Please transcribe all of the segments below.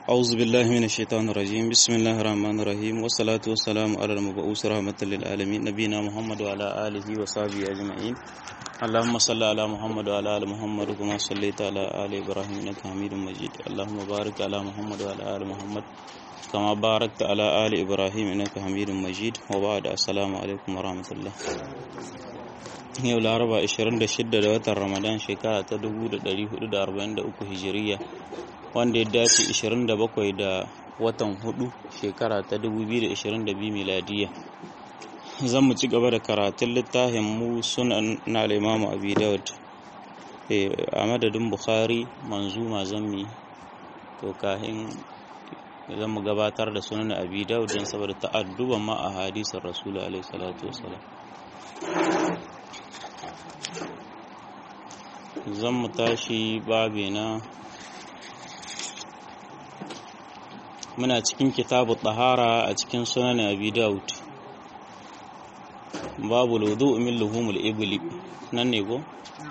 أعوذ بالله من الشيطان الرجيم بسم الله الرحمن الرحيم والصلاة والسلام على المبعوث رحمة للعالمين نبينا محمد وعلى آله وصحبه أجمعين اللهم صل على محمد وعلى آل محمد كما صليت على آل إبراهيم إنك حميد مجيد اللهم بارك على محمد وعلى آل محمد كما باركت على آل إبراهيم إنك حميد مجيد وبعد السلام عليكم ورحمة الله yau laraba 26 da watan ramadan shekara ta 1443 hijiriya wanda ya dace 27 da watan hudu shekara ta 2022 miladiya zan mu ci gaba da karatun littafin mu sunan na limamu abi dawud a madadin bukhari manzuma zammi to kahin zan mu gabatar da sunan abi dawud don saboda ta'adduban ma a hadisin rasulu alaihi salatu wasalam zan mu tashi babi na muna cikin kitabu tahara a cikin sunan abi daud babu wudu min luhumul ibli nan ne go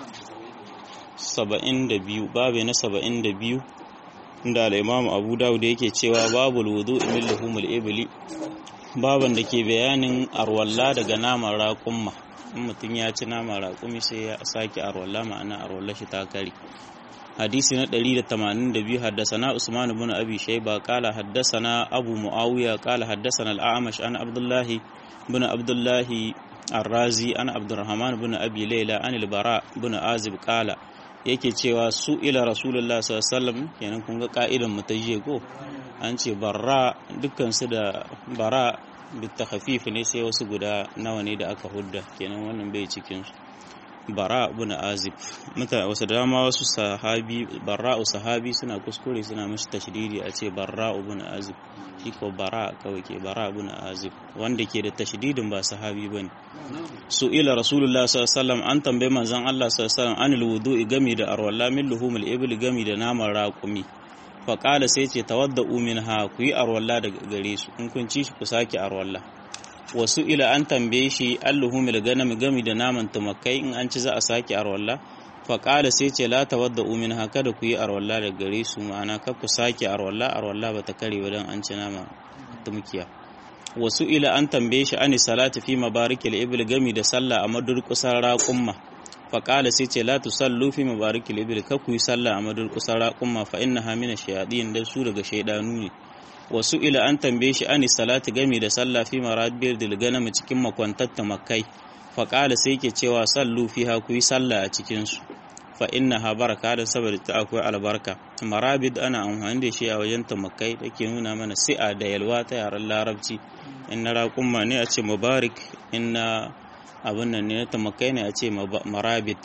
72 babi na 72 inda al-imam abu daud yake cewa babu wudu min luhumul ibli baban da ke bayanin arwalla daga naman raƙumma in mutum ya ci nama raƙumi sai ya sake arwalla ma'ana arwalla shi ta kare hadisi na 182 haddasana usman ibn abi shayba qala haddasana abu muawiya qala haddasana al-a'mash an abdullah ibn abdullah ar-razi an abdurrahman ibn abi layla an al-bara ibn azib qala yake cewa su ila rasulullah sallallahu alaihi wasallam kenan kun ga ka'idan mutajiye ko an ce barra dukkan su da bara bitakhafif ne sai wasu guda nawa ne da aka hudda kenan wannan bai cikin su bara ibn azib muta wasu dama wasu sahabi bara sahabi suna kuskure suna mishi tashdidi a ce bara ibn azib shi ko bara kawai ke bara ibn azib wanda ke da tashdidin ba sahabi bane su ila rasulullah sallallahu alaihi wasallam an tambaye manzon Allah sallallahu alaihi wasallam anil wudu'i gami da arwalla min luhumul ibl gami da naman raqumi faƙala sai ce tawadda umin ha ku yi arwalla daga gare su in kun ci shi ku sake arwalla wasu ila an tambaye shi alluhumil ganam gami da naman tumakai in an ci za a sake arwalla faƙala sai ce la tawadda umin ha kada ku yi arwalla daga gare su ma'ana kar ku sake arwalla arwalla bata kare ba dan an ci nama tumkiya wasu ila an tambaye shi ani salati fi mabarikil ibl gami da sallah a madurƙusar raƙumma faƙala sai ce la tusallu fi mabariki libil ka ku yi sallah a madar kusan raƙumma fa inna hamina shayadin dan su daga shaidanu ne wasu ila an tambaye shi ani salati gami da sallah fi marabiyar dilganam cikin makwantatta makai faƙala sai ke cewa sallu fi ha ku yi sallah a cikin su fa inna ha baraka da saboda ta akwai albarka marabid ana amfani da shi a wajen tamakai da ke nuna mana si'a da yalwa ta yaren larabci in na raƙumma ne a ce mubarak in na abin nan ne na tamakai ne a ce marabit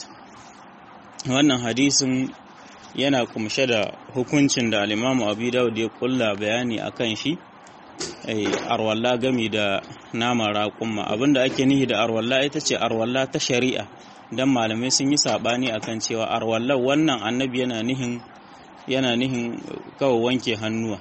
wannan hadisin yana kumshe da hukuncin da alimamu abu dawud ya kulla bayani a kan shi arwalla gami da nama raƙumma abinda ake nihi da arwalla ita ce arwalla ta shari'a don malamai sun yi saɓani akan cewa arwalla wannan annabi yana nihin yana nihin kawai wanke hannuwa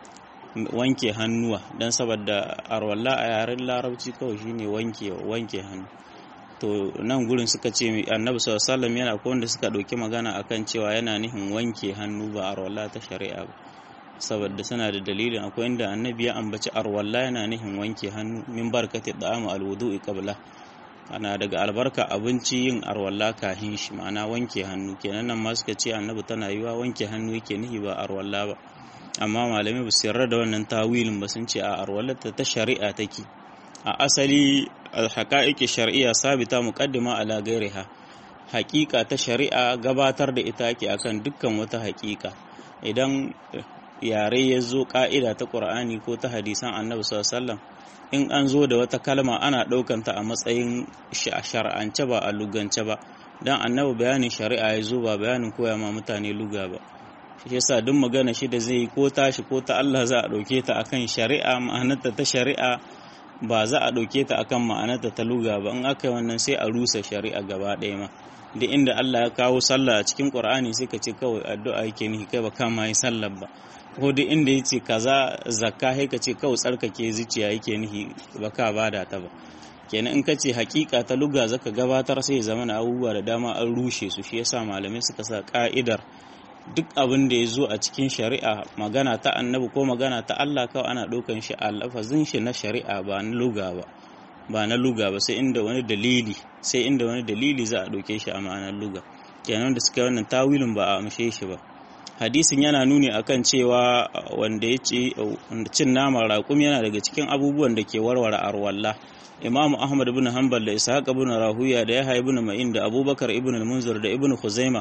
wanke hannuwa don saboda arwalla a yaren larabci kawai shine wanke wanke hannu to nan gurin suka ce annabi sallallahu alaihi yana ko wanda suka ɗauki magana akan cewa yana nihin wanke hannu ba arwalla ta shari'a ba saboda suna da dalilin akwai inda annabi ya ambaci arwalla yana nihin wanke hannu min barkati da'amu alwudu'i qabla ana daga albarka abinci yin arwalla kahin shi ma'ana wanke hannu kenan nan ma suka ce annabi tana yiwa wanke hannu yake nihi ba arwalla ba amma malamai ba su yarda da wannan tawilin ba sun ce a arwallata ta shari'a take a asali alhaƙa'iƙi shari'a sabita muqaddima ala gairiha haƙiƙa ta shari'a gabatar da ita ake akan dukkan wata haƙiƙa idan yare ya zo ƙa'ida ta ƙur'ani ko ta hadisan annabi sallallahu in an zo da wata kalma ana ɗaukanta a matsayin shar'ance ba a lugance ba dan annabi bayanin shari'a ya zo ba bayanin koya ma mutane luga ba shi yasa duk magana shi da zai yi ko tashi ko ta Allah za a ɗauke ta akan shari'a ma'anarta ta shari'a ba za a ɗauke ta akan ma'anarta ta luga ba in aka yi wannan sai a rusa shari'a gaba ɗaya ma da inda Allah ya kawo sallah a cikin Qur'ani sai ka ce kawai addu'a yake nihi kai ba kama yi sallar ba ko duk inda yace kaza zakka sai ka ce kawai tsarkake zuciya yake nihi ba ka bada ta ba kenan in ka ce hakika ta luga zaka gabatar sai zama na abubuwa da dama an rushe su shi yasa malamai suka sa ka'idar duk abin da ya zo a cikin shari'a magana ta annabi ko magana ta Allah kawai ana ɗaukan shi a lafazin shi na shari'a ba na luga ba ba na luga ba sai inda wani dalili sai inda wani dalili za a ɗauke shi a ma'anar luga kenan da suka wannan tawilin ba a amshe shi ba hadisin yana nuni akan cewa wanda ya ce cin naman raƙum yana daga cikin abubuwan da ke warware arwalla imamu ahmad ibn hanbal da ishaq ibn rahuya da yahya ibn ma'in da abubakar ibn al-munzir da ibn khuzaima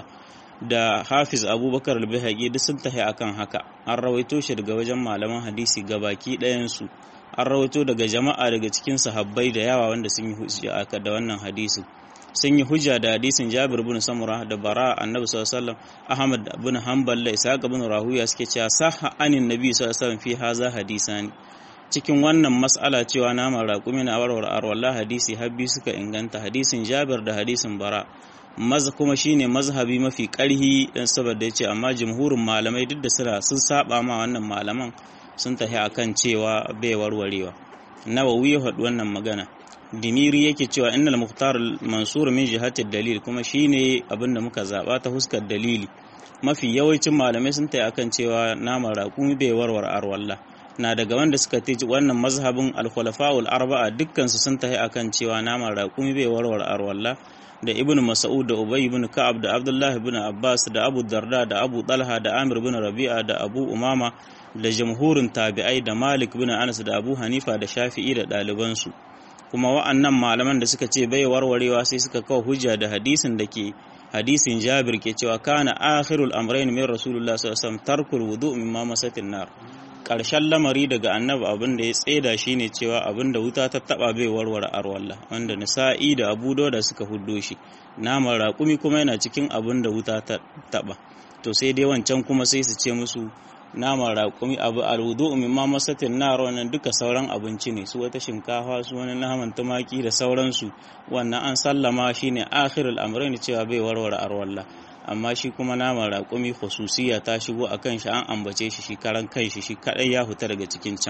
da hafiz abubakar al-bihaqi duk sun tahi akan haka an rawaito shi daga wajen malaman hadisi gabaki ɗayan su an rawaito daga jama'a daga cikin sahabbai da yawa wanda sun yi hujja aka da wannan hadisin sun yi hujja da hadisin Jabir bin Samura da Bara Annabi sallallahu alaihi wasallam Ahmad bin Hanbal da Isa bin Rahuya suke cewa sahha anin Nabi sallallahu alaihi wasallam fi haza hadisani cikin wannan mas'ala cewa naman raƙumi na warware arwallah hadisi habbi suka inganta hadisin Jabir da hadisin Bara maza kuma shine mazhabi mafi ƙarhi dan saboda yace amma jumhurin malamai duk da sira sun saba ma wannan malaman sun tafi akan cewa bai warwarewa Nawawi ya faɗi wannan magana dimiri yake cewa innal muhtar mansur min jihati dalil kuma shine abin da muka zaba ta huskar dalili mafi yawancin malamai sun tayi akan cewa naman raƙumi bai warware arwalla na daga wanda suka teji wannan mazhabin al-khulafa'ul arba'a dukkan su sun tayi akan cewa naman raƙumi bai warware arwalla da ibnu mas'ud da ubay ibn ka'ab da abdullah ibn abbas da abu darda da abu talha da amir ibn rabi'a da abu umama da jamhurin tabi'ai da malik ibn anas da abu hanifa da shafi'i da ɗalibansu kuma wa'annan malaman da suka ce bai warwarewa sai suka kawo hujja da hadisin da ke hadisin Jabir ke cewa kana akhirul amrayn min rasulullah sallallahu alaihi wasallam tarkul wudu mimma masatin nar karshen lamari daga annabi abin da ya tseda shine cewa abin da wuta ta taba bai warware arwalla wanda nisa'i da abu da suka huddo shi naman raƙumi kuma yana cikin abin da wuta ta taba to sai dai wancan kuma sai su ce musu naman raƙumi abu alwudu mimma masatin nar wannan duka sauran abinci ne su wata shinkafa su wani naman tumaki da sauransu wannan an sallama shine akhirul amrayn cewa bai warware arwalla amma shi kuma naman raƙumi khususiya ta shigo akan shi an ambace shi shi karan kanshi shi kadai ya fita daga cikin can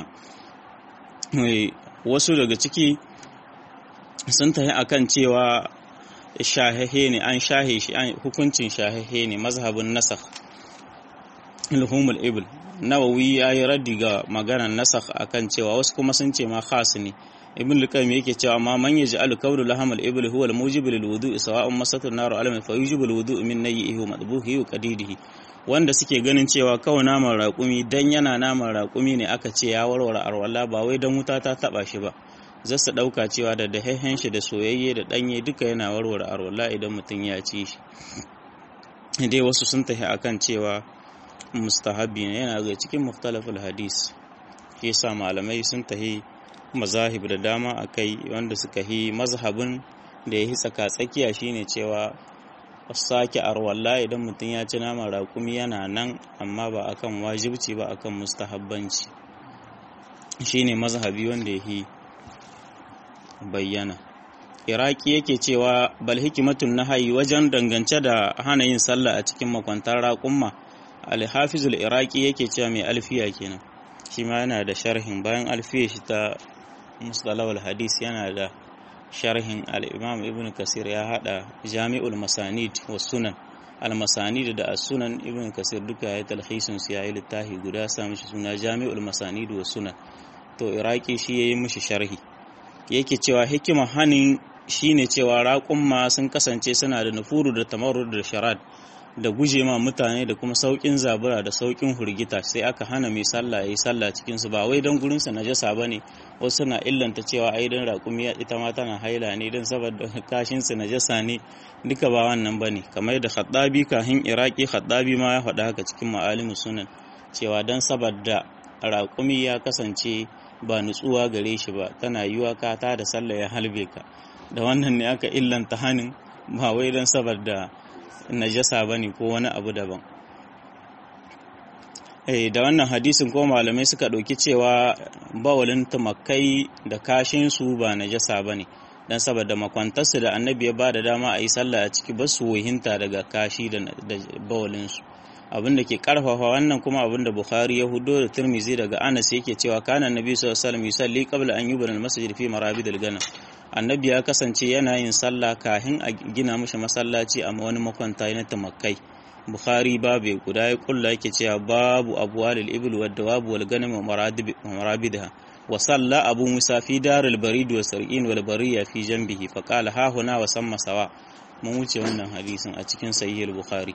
wasu daga ciki sun tafi akan cewa shahehe ne an shahe shi hukuncin shahehe ne mazhabin nasakh ilhumul ibil nawawi ya yi raddi ga maganar nasakh akan cewa wasu kuma sun ce ma khas ne ibn luqaym yake cewa ma man yaj'alu qawlu lahamal ibil huwa al-mujib lil wudu'i sawa'un masatu nar alam fa yujibu al wudu'u min nayyihi wa madbuhi wa qadidihi wanda suke ganin cewa kawai naman raƙumi dan yana naman raƙumi ne aka ce ya warware arwala ba wai dan wuta ta taba shi ba za su ɗauka cewa da dahehen shi da soyayye da ɗanye duka yana warware arwala idan mutum ya ci shi dai wasu sun tafi akan cewa mustahabi ne yana ga cikin mukhtalaful hadis shi yasa malamai sun tahi mazahib da dama akai wanda suka yi mazhabin da ya yi tsaka tsakiya shine cewa sake arwalla idan mutum ya ci naman raƙumi yana nan amma ba akan wajibci ba akan mustahabbanci shine mazhabi wanda ya yi bayyana iraki yake cewa bal hikimatun nahayi wajen dangance da hana yin sallah a cikin makwantar raƙumma alhafizul iraki yake cewa mai alfiya kenan shi ma yana da sharhin bayan alfiya shi ta mustalawal hadis yana da sharhin al-imam ibn kasir ya hada jami'ul masanid wa sunan al-masanid da as-sunan ibn kasir duka ya talhisin su yayi littafi guda sa mishi suna jami'ul masanid wa sunan to iraki shi yayi mishi sharhi yake cewa hikima hanin shine cewa raƙumma sun kasance suna da nufuru da tamarrud da sharad da guje ma mutane da kuma saukin zabura da saukin hurgita sai aka hana mai sallah yayi sallah cikin su ba wai dan gurin sa najasa bane wasu na illanta cewa ai dan raƙumi ita ma tana haila ne dan saboda kashin su najasa ne duka ba wannan bane kamar da Khattabi kahin Iraki Khattabi ma ya faɗa haka cikin ma'alimu sunan cewa dan saboda raƙumi ya kasance ba nutsuwa gare shi ba tana yiwa ka ta da sallah ya halbe ka da wannan ne aka illanta hanin ba wai dan saboda najasa ba ne ko wani abu daban eh da wannan hadisin ko malamai suka ɗauki cewa bawalin tumakai da kashinsu ba najasa ba ne don saboda makwantarsu da annabi ya ba da dama a yi sallah a ciki ba su wahinta daga kashi da bawalinsu abin da ke karfafa wannan kuma abin da bukhari ya hudo da turmizi daga anas yake cewa kana annabi sallallahu alaihi wasallam yusalli qabla an yubna al-masjid fi marabidil ganam annabi ya kasance yana yin sallah kahin a gina mishi masallaci a wani makwanta na tumakai bukhari babu guda ya kulla yake cewa babu abwalil ibl wad dawab wal ganim wa marabidha wa salla abu musa fi daril barid wa sar'in wal bariya fi janbihi fa qala ha huna wa samma sawa mun wuce wannan hadisin a cikin sahih al-bukhari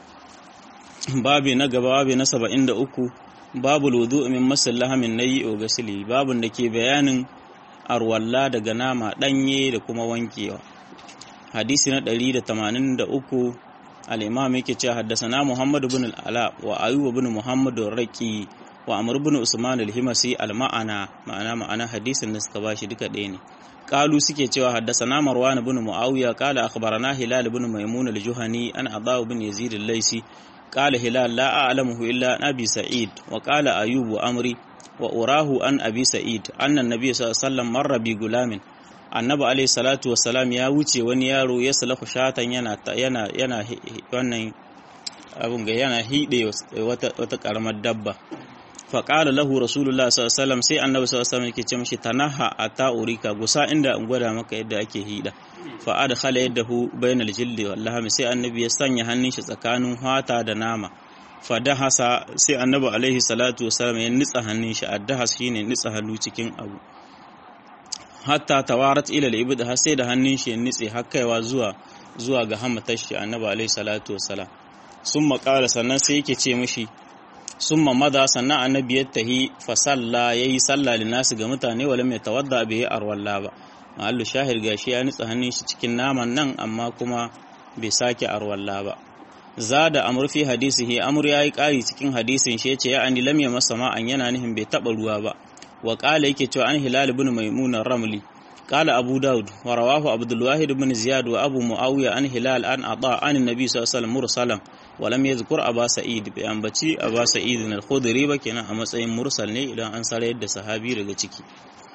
babu na gaba babu na 73 babu wudu min masallaha min nayi o gasili babun da ke bayanin arwalla daga nama danye da kuma wankewa hadisi na 183 al-imam yake cewa haddasana Muhammad ibn al-Ala wa Ayyub ibn Muhammad ar-Raqi wa Amr ibn Usman al-Himasi al-ma'ana ma'ana ma'ana hadisin da suka bashi duka ɗaya ne qalu suke cewa haddasana Marwan ibn Muawiya qala akhbarana Hilal ibn Maymun al-Juhani an Adha ibn Yazid al-Laysi qala Hilal la a'lamuhu illa Abi Sa'id wa qala Ayyub wa Amri wa urahu an Abi Sa'id anna an-nabiy sallallahu alaihi wasallam marra bi gulamin annabi alayhi salatu wassalam ya wuce wani yaro ya salahu shatan yana yana yana wannan abun ga yana hide wata wata karamar dabba fa qala lahu rasulullah sallallahu alaihi wasallam sai annabi sallallahu alaihi wasallam yake ce mishi tanaha ata urika gusa inda in gwada maka yadda ake hida fa adkhala yadahu bainal jildi wallahi sai annabi ya sanya hannun shi tsakanin hata da nama fa dahasa sai annabi alaihi salatu wassalam ya nitsa hannun shi addahas shine nitsa hannu cikin abu hatta tawarat ila al-ibd har sai da hannun shi ya nitse har kaiwa zuwa zuwa ga hamatar shi annabi alaihi salatu wassalam summa qala sannan sai yake ce mishi summa mada sannan annabi ya tahi fa salla yayi salla nasu ga mutane walam yatawadda bi arwalla ba mahallu shahir gashi ya nitsa hannun shi cikin naman nan amma kuma bai sake arwalla ba zada amr fi hadisihi amr yayi kari cikin hadisin shi yace ya ani lam yamassa ma'an yana nihin bai taba ruwa ba wa qala yake cewa an hilal ibn maimun ramli qala abu daud wa rawahu abdul wahid ibn ziyad wa abu muawiya an hilal an ata an annabi sallallahu alaihi wasallam mursalan wa lam yadhkur aba sa'id bi ambaci aba sa'id al-khudri ba kenan a matsayin mursal ne idan an sarayar da sahabi daga ciki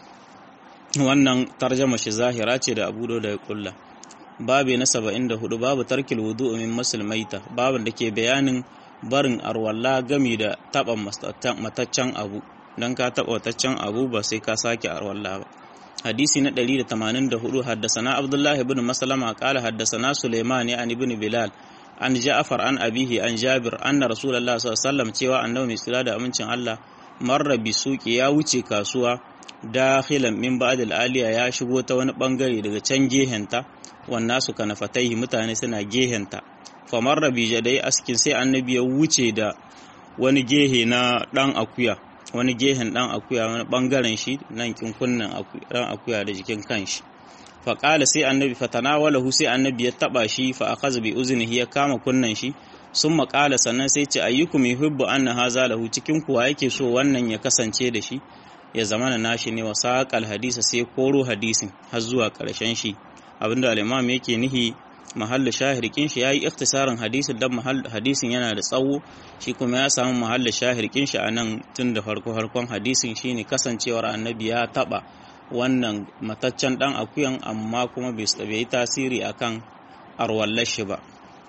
wannan tarjama shi zahira ce da abu da ya kulla babu na 74 babu tarkil wudu min musulmaita babin da ke bayanin barin arwalla gami da taban mataccen abu don ka taɓa wataccen abu ba sai ka sake arwalla ba hadisi na 184 haddasana abdullahi ibn maslama qala haddasana sulaiman an ibn bilal an ja'far an abihi an jabir anna rasulullah sallallahu alaihi wasallam cewa annabi mai tsira da amincin Allah marra bi suqi ya wuce kasuwa dakhilan min ba'd al-aliya ya shigo ta wani bangare daga can gehenta wannan su kana fataihi mutane suna gehenta fa marra bi jadai askin sai annabi ya wuce da wani gehe na dan akuya wani gehen dan akuya wani bangaren shi nan kinkunnan dan akuya da jikin kanshi fa qala sai annabi fatanawalahu sai annabi ya taba shi fa akaza bi uznihi ya kama kunnan shi summa qala sannan sai ce ayyukum yuhibbu anna haza lahu cikin kuwa yake so wannan ya kasance da shi ya zamana nashi ne wa saqal hadisa sai koro hadisin har zuwa karshen shi abinda al-imam yake nihi mahallin shahirkin shi yayi ikhtisarin hadisin dan hadisin yana da tsawo shi kuma ya samu mahallin shahirkin shi a nan tun da farko farkon hadisin shine kasancewar annabi ya taba wannan mataccen dan akuyan amma kuma bai yi tasiri akan arwallar shi ba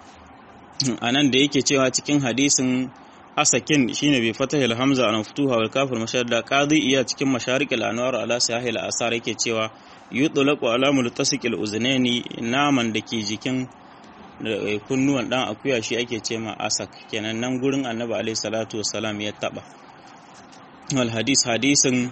a nan da yake cewa cikin hadisin asakin shine bai fatahil hamza an futuha wal kafir mashadda qadi iya cikin masharikil anwar ala sahil asar yake cewa yutlaqu ala multasiqil uznaini naman da ke jikin kunnuwan dan akuya shi ake ce ma asak kenan nan gurin annabi alaihi salatu wassalam ya taba wal hadis hadisin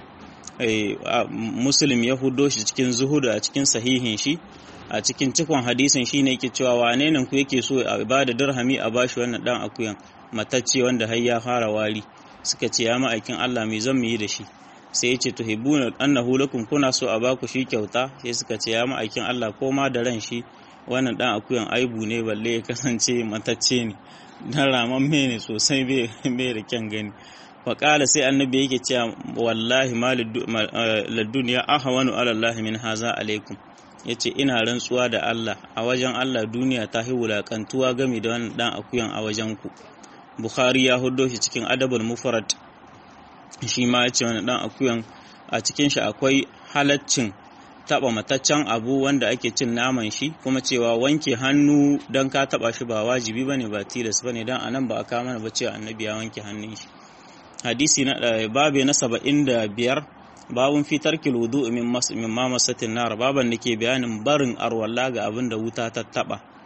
muslim ya hudo shi cikin zuhudu a cikin sahihin shi a cikin cikon hadisin shine yake cewa wane ne ku yake so a ibada dirhami a bashi wannan dan akuyan matacce wanda har ya fara wari suka ce ya ma'aikin Allah me zan yi da shi sai ya ce tuhibbuna annahu lakum kuna so a baku shi kyauta sai suka ce ya ma'aikin Allah ko ma da ran shi wannan dan akuyan aibu ne balle ya kasance matacce ne dan ramamme ne sosai bai da kyan gani faƙala sai annabi yake cewa wallahi ma ladduniya ahwanu ala Allah min haza alaikum yace ina rantsuwa da Allah a wajen Allah duniya ta hi wulakantuwa game da wannan dan akuyan a wajen ku Bukhari ya hudo shi cikin adabul mufrad shi ma yace wannan dan akuyan a cikin shi akwai halaccin taba mataccen abu wanda ake cin naman shi kuma cewa wanke hannu dan ka taba shi ba wajibi bane ba tilas bane dan anan ba a kama mana ba cewa annabi ya wanke hannun shi hadisi na babe na saba'in da biyar babun fitar kiludu min ma masatin nar baban da ke bayanin barin arwalla ga abin da wuta ta taba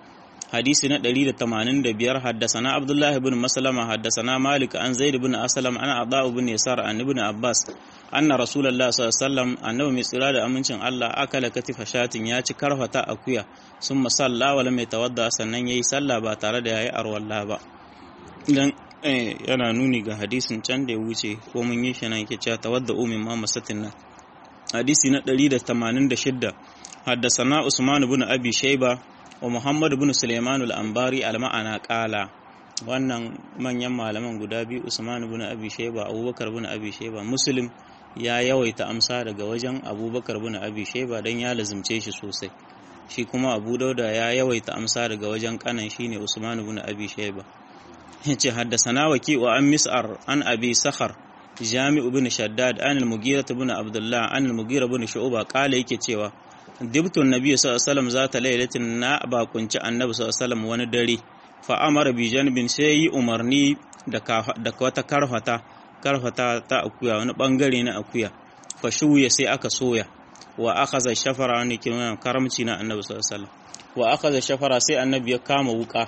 hadisi na 185 haddasana abdullahi ibn maslama haddasana malik an zaid ibn aslam an ada ibn yasar an ibn abbas anna rasulullah sallallahu alaihi wasallam annabi mai tsira da amincin Allah akala katifa shatin ya ci karfata akuya summa salla wa lam yatawadda sannan yayi sallah ba tare da yayi arwalla ba dan yana nuni ga hadisin can da ya wuce ko mun yi shi nan yake cewa tawadda umin ma masatin nan hadisi na 186 haddasana usman ibn abi shayba wa muhammad ibn sulaiman al-anbari al-ma'ana qala wannan manyan malaman guda biyu usman ibn abi shayba abubakar ibn abi shayba muslim ya yawaita amsa daga wajen abubakar ibn abi shayba dan ya lazimce shi sosai shi kuma abu dauda ya yawaita amsa daga wajen kanan shine usman ibn abi shayba yace haddasana waki wa an mis'ar an abi sakhar jami'u ibn shaddad an al-mughira ibn abdullah an al-mughira ibn shu'ba kala yake cewa dibtun nabi sallallahu alaihi wasallam zata lailatin na bakunci annabi sallallahu alaihi wasallam wani dare fa amara bi janbin sai yi umarni da da wata karfata karfata ta akuya wani bangare na akuya fa shuya sai aka soya wa akhadha shafara wani kiran karamci na annabi sallallahu alaihi wasallam wa akhadha shafara sai annabi ya kama wuka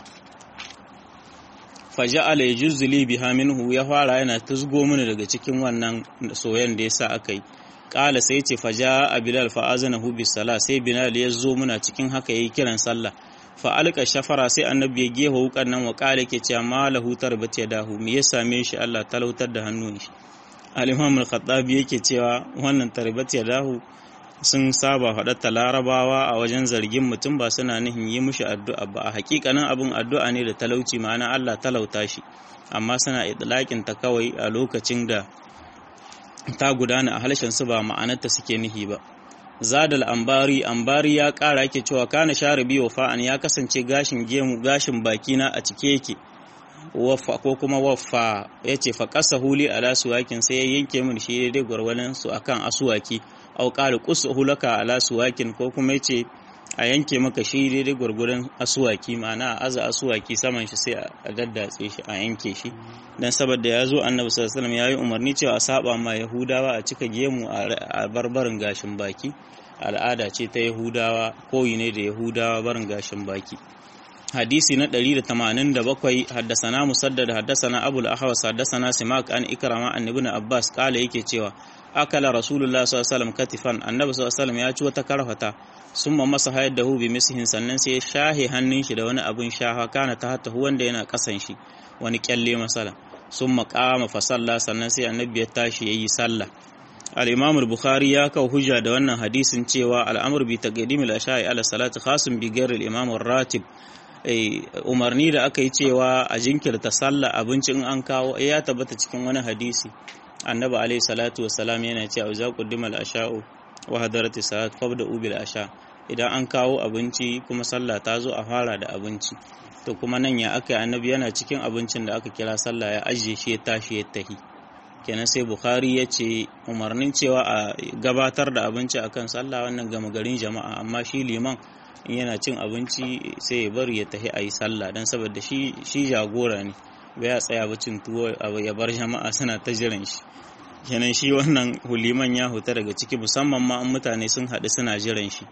faja'ala yajuzzu li biha minhu ya fara yana tusgo mini daga cikin wannan soyan da yasa aka yi kala sai ce faja'a bilal fa azanahu bis sala sai bilal ya zo muna cikin haka yayi kiran sallah fa alqa shafara sai annabi ya gefa wukan nan wa kala yake cewa malahu tarbat yadahu me ya same shi Allah talautar da hannun shi al-imam al-khattabi yake cewa wannan tarbat yadahu sun saba faɗatta larabawa a wajen zargin mutum ba suna nihin yi mushi addu'a ba a hakikanin abin addu'a ne da talauci ma'ana Allah talauta shi amma suna idlaƙin ta kawai a lokacin da ta gudana a halshen su ba ma'anarta suke nihi ba zadal ambari ambari ya ƙara yake cewa kana sharibi wa fa'an ya kasance gashin gemu gashin bakina a cike yake waffa ko kuma waffa ya ce fa ƙasa huli ala suwakin sai ya yanke min shi daidai gwargwadon su akan asuwaki au qala qusuhu laka ala suwakin ko kuma yace a yanke maka shi daidai gwargwadon asuwaki ma'ana a aza asuwaki saman shi sai a daddatse shi a yanke shi dan saboda ya zo annabi sallallahu alaihi wasallam yayi umarni cewa a saba ma yahudawa a cika gemu a barbarin gashin baki al'ada ce ta yahudawa koyi ne da yahudawa barin gashin baki hadisi na 187 haddasana musaddad haddasana abul ahwas haddasana simak an ikrama an ibn abbas kala yake cewa akala rasulullah sallallahu alaihi wasallam katifan annabi sallallahu alaihi wasallam ya ci wata karfata summa masa hayar da hu bi misihin sannan sai ya shahe hannun shi da wani abun shafa kana ta hatta wanda yana kasan shi wani kyalle masala summa qama fa salla sannan sai annabi ya tashi yayi sallah al-imam al-bukhari ya kawo hujja da wannan hadisin cewa al-amr bi taqdim al-asha'i ala salati khasun bi ghairi al-imam ar-ratib umarni da aka yi cewa a jinkirta sallah abinci in an kawo ya tabbata cikin wani hadisi annabi alayhi salatu wassalam yana cewa za ku dima al-asha'u wa hadarati salat fabda ubil asha idan an kawo abinci kuma sallah ta zo a fara da abinci to kuma nan ya aka annabi yana cikin abincin da aka kira sallah ya ajiye shi ya tashi ya tahi kenan sai bukhari ya ce umarnin cewa a gabatar da abinci akan sallah wannan gama garin jama'a amma shi liman in yana cin abinci sai ya bari ya tahi a yi sallah don saboda shi jagora ne bai ya tsaya ba cin tuwo ya bar jama'a suna ta jiran shi kenan shi wannan huliman ya huta daga ciki musamman ma an mutane sun haɗu suna jiran shi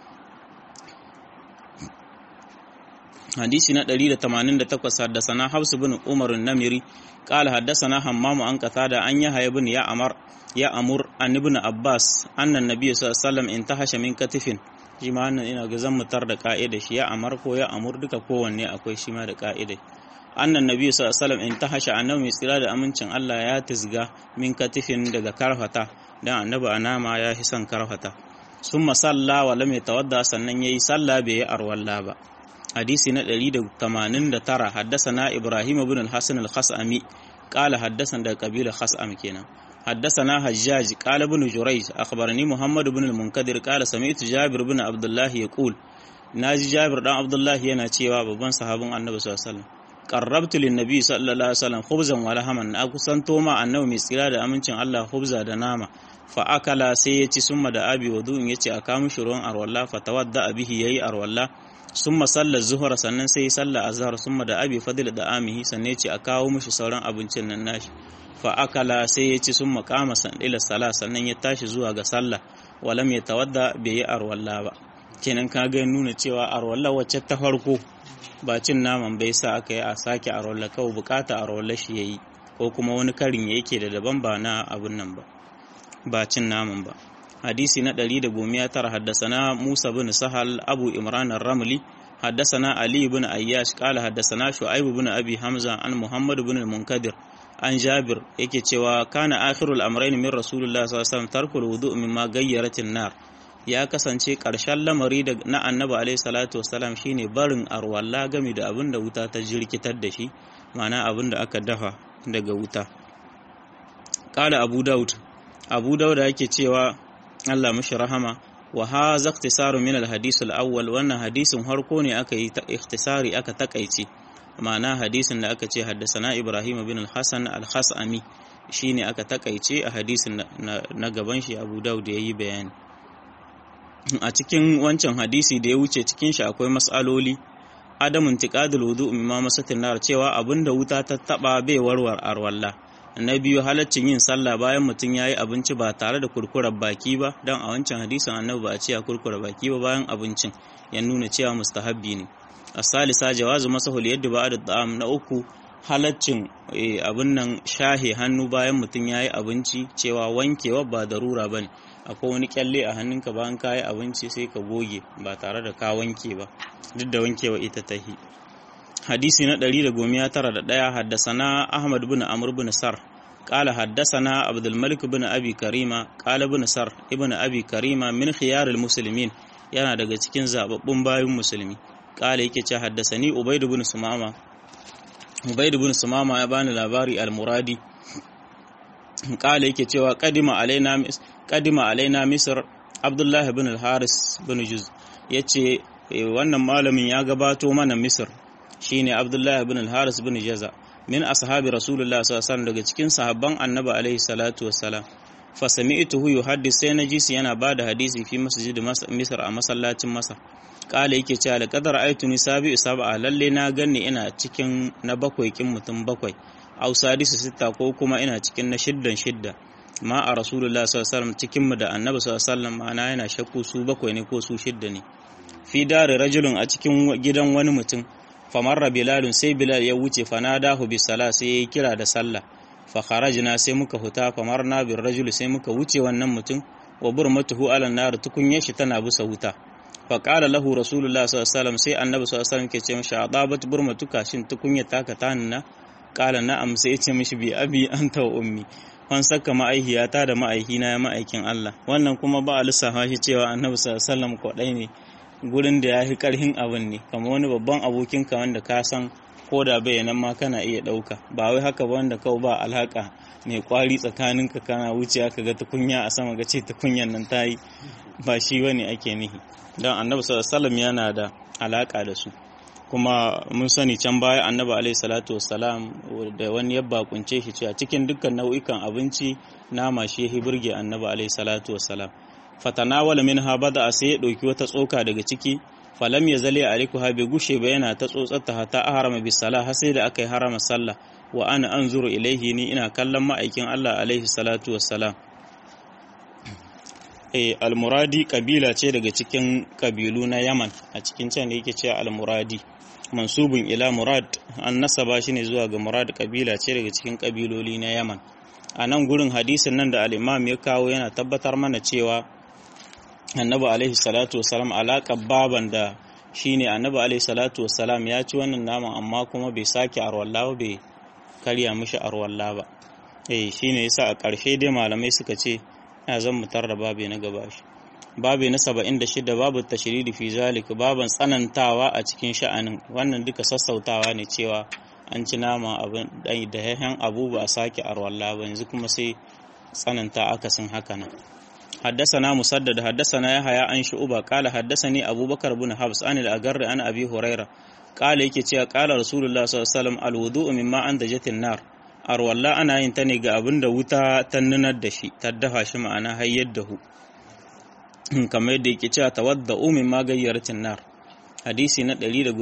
hadisi na 188 haddasana Hafs bin Umar namiri qala haddasana Hammam an qatada an yahya ibn ya amar ya amur an ibn Abbas annan nabiy sallallahu alaihi wasallam intahasha min katifin shi ma wannan ina ga zan mutar da ka'ida shi ya amar ko ya amur duka kowanne akwai shi ma da ka'ida annan nabi sallallahu alaihi wasallam in tahasha annabi mai tsira da amincin Allah ya tisga min katifin daga karfata dan annabi anama ya fi son karfata summa salla wa lam yatawadda sannan yayi salla bai yi arwalla ba hadisi na 189 haddasana ibrahim ibn al-hasan al-khasami qala haddasana daga kabila khasam kenan حدثنا حجاج قال ابن جريج أخبرني محمد بن المنكدر قال سمعت جابر بن عبد الله يقول ناجي جابر بن عبد الله yana cewa babban sahabin Annabi sallallahu alaihi wasallam qarrabtu lin nabi sallallahu alaihi wasallam khubzan wa lahaman na kusanto ma annabi mai tsira da amincin Allah khubza da nama fa akala sai ya ci summa da abi wudu'in yace a kawo mishi ruwan arwalla fa tawadda bihi yayi arwalla summa sallar zuhra sannan sai ya salla azhar summa da abi fadil da amihi sannan yace a kawo mishi sauran abincin nan nashi fa akala sai ya ci sun makama ila sala sannan ya tashi zuwa ga sallah walam ya tawadda bai yi arwalla ba kenan ka ga nuna cewa arwalla wacce ta farko ba cin naman bai sa aka yi a sake a rolla kawai bukata a rolla shi yayi ko kuma wani karin ya yake da daban ba na abin nan ba ba cin naman ba hadisi na ɗari da gomiya tara haddasana musa bin sahal abu imran ramli haddasana ali bin ayyash kala haddasana shu'aibu bin abi hamza an muhammad bin munkadir an jabir yake cewa kana akhirul amrayn min rasulullah sallallahu alaihi wasallam tarkul wudu mimma gayyaratin nar ya kasance ƙarshen lamari na annabi alaihi salatu wasalam shine barin arwalla game da abin da wuta ta jirkitar da shi ma'ana abin da aka dafa daga wuta kala abu daud abu daud yake cewa Allah mashi rahama wa hadha ikhtisaru min al-hadith al-awwal wannan hadisin harko ne aka yi ikhtisari aka takaice ma'ana hadisin da aka ce haddasana Ibrahim bin al-Hasan al-Khasami shine aka takaice a hadisin na gaban shi Abu Dawud yayi bayani a cikin wancan hadisi da ya wuce cikin shi akwai mas'aloli adamun tiqadul wudu mimma masatin nar cewa abinda wuta ta taba bai warwar arwalla na biyu halaccin yin sallah bayan mutum yayi abinci ba tare da kurkurar baki ba dan a wancan hadisin annabi ba a ce a kurkura baki ba bayan abincin ya nuna cewa mustahabbi ne asalisa jawazu masahul yadda ba da da'am na uku halaccin abin nan shahe hannu bayan mutum yayi abinci cewa wankewa ba darura bane akwai wani kyalle a hannunka bayan ka yi abinci sai ka goge ba tare da ka wanke ba duk da wankewa ita ta hi hadisi na ɗari da gomiya tara da ɗaya haddasana ahmad bin amr bin sar قال حدثنا عبد الملك بن ابي كريمه قال ابن سر ابن ابي كريمه من خيار المسلمين yana daga cikin zababbun bayin musulmi kala yake ce haddasani ubaid ibn sumama ubaid ibn sumama ya bani labari al-muradi kala yake cewa qadima alaina qadima alaina misr abdullah ibn al-haris ibn juz yace wannan malamin ya gabato mana misr shine abdullah ibn al-haris ibn jaza min ashabi rasulullah sallallahu alaihi wasallam daga cikin sahabban annabi alaihi salatu wassalam fa sami'tuhu yuhaddis sai najisi yana bada hadisi fi masjid misr a masallacin masar kala yake cewa da kadar aituni sabi sab'a lalle na ganni ina cikin na bakwai kin mutum bakwai aw sadisu sita ko kuma ina cikin na shiddan shidda ma a rasulullah sallallahu alaihi wasallam cikin mu da annabi sallallahu alaihi wasallam ma'ana yana shakku su bakwai ne ko su shidda ne fi dare rajulun a cikin gidan wani mutum famarra bilalun sai bilal ya wuce fanadahu bi sala sai yayi kira da sallah fa kharajna sai muka huta famarna bir rajul sai muka wuce wannan mutum wa burmatuhu ala nar tukunyar shi tana bisa wuta fa qala lahu rasulullah sallallahu alaihi wasallam sai annabi sallallahu alaihi wasallam ke ce mishi adabat burmatuka shin tukunyar taka tanina qala na'am sai ya ce mishi bi abi anta wa ummi wan saka ma'aihiyata da ma'aihina ya ma'aikin Allah wannan kuma ba a lissafa shi cewa annabi sallallahu alaihi wasallam kwadai ne gurin da ya fi karhin abin ne kamar wani babban abokinka wanda ka san ko da bayanan ma kana iya ɗauka ba wai haka ba wanda kawai ba alhaka mai kwari tsakaninka kana wuce ka ga tukunya a sama ga ce tukunyan nan ta yi ba shi wani ake nihi don annabi sallallahu yana da alaka da su kuma mun sani can baya annabi alaihi salatu wassalam da wani yabba kunce shi cewa cikin dukkan nau'ikan abinci nama shi ya burge annabi alaihi salatu wassalam fatanawala minha bada sai ya ɗauki wata tsoka daga ciki falam ya zale a ha bai gushe ba yana ta tsotsarta hata a harama bisala har sai da aka yi harama sallah wa ana an zuru ilaihi ni ina kallon ma'aikin Allah alaihi salatu wassalam eh almuradi kabila ce daga cikin kabilu na Yaman a cikin can da yake cewa almuradi mansubun ila murad an nasaba shi ne zuwa ga murad kabila ce daga cikin kabiloli na Yaman a nan gurin hadisin nan da al-imam ya kawo yana tabbatar mana cewa annabi alaihi salatu wasalam alaƙar baban da shine annabi alaihi salatu wasalam ya ci wannan naman amma kuma bai sake arwalla ba bai karya mishi arwalla ba eh shine yasa a ƙarshe dai malamai suka ce ya zan mutar da babe na gaba shi babe na 76 babu tashridi fi zalik baban tsanantawa a cikin sha'anin wannan duka sassautawa ne cewa an ci nama abin da yayan abu ba a sake arwalla ba yanzu kuma sai tsananta akasin haka nan حدثنا مسدد حدثنا يحيى عن شعبة قال حدثني أبو بكر بن حفص عن الأجر عن أبي هريرة قال yake cewa قال رسول الله صلى الله عليه وسلم الوضوء مما أنتجت النار arwalla ana yin ta ne ga abin da wuta ta nunar da shi ta dafa shi ma'ana hayyar da hu kamar yadda yake cewa tawadda umin magayyaratin nar hadisi na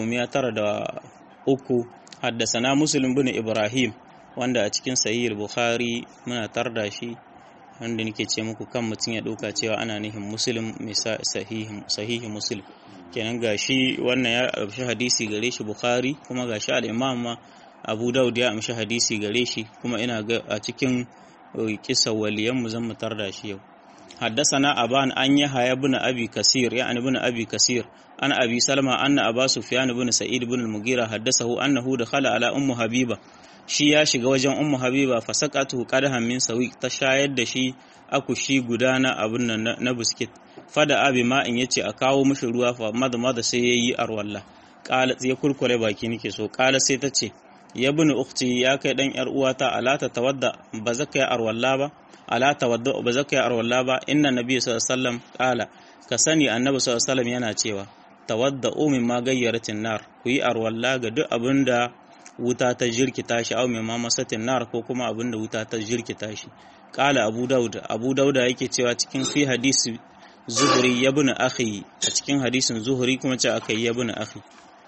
193 haddasana muslim bin ibrahim wanda a cikin sahih bukhari muna tarda shi wanda nake ce muku kan mutum ya ɗauka cewa ana nihin muslim mai sahihi muslim kenan gashi wannan ya amshi hadisi gare shi bukhari kuma gashi al-imam ma abu daud ya amshi hadisi gare shi kuma ina ga a cikin kisa waliyan mu zan mutar da shi yau حدثنا أبان أن يحيى بن أبي كثير يعني بن أبي كثير أن أبي سلمة أن أبا سفيان بن سعيد بن المغيرة حدثه أنه دخل على أم حبيبة shi ya shiga wajen ummu habiba fa saqatu qadahan min sawi ta shayar da shi akushi guda na abun nan na biskit fada abi ma in yace a kawo mishi ruwa fa mada mada sai yayi arwalla qala ya kurkure baki nake so qala sai ta ce ya bin ukhti ya kai dan yar uwata ala ta tawadda ba zaka yi arwalla ba ala tawadda ba zaka yi arwalla ba inna nabi sallallahu alaihi wasallam qala ka sani annabi sallallahu alaihi wasallam yana cewa tawadda umin ma gayyaratin nar ku yi arwalla ga duk abinda wuta ta jirkita shi au mai mamasatin nar ko kuma abin da wuta ta jirkita shi kala abu daud abu dauda yake cewa cikin fi hadisi zuhuri ya bin akhi a cikin hadisin zuhuri kuma ce aka yi ya bin akhi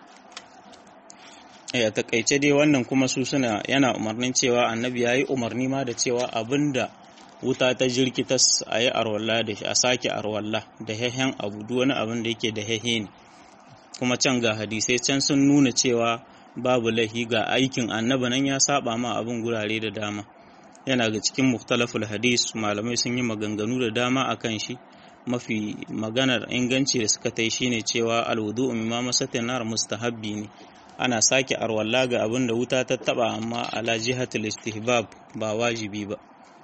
a takaice dai wannan kuma su suna yana umarnin cewa annabi ya yi umarni ma da cewa abinda wuta ta jirkita a yi arwalla da shi a sake arwalla da hehen abu duk wani abin da yake da hehe ne kuma can ga hadisai can sun nuna cewa babu lahi ga aikin annaba nan ya saba ma abin gurare da dama yana ga cikin muktalaful hadis malamai sun yi maganganu da dama akan shi mafi maganar inganci da suka tai shine cewa alwudu mimma masatin nar mustahabbi ne ana sake arwalla ga abin da wuta ta taba amma ala jihatul istihbab ba wajibi ba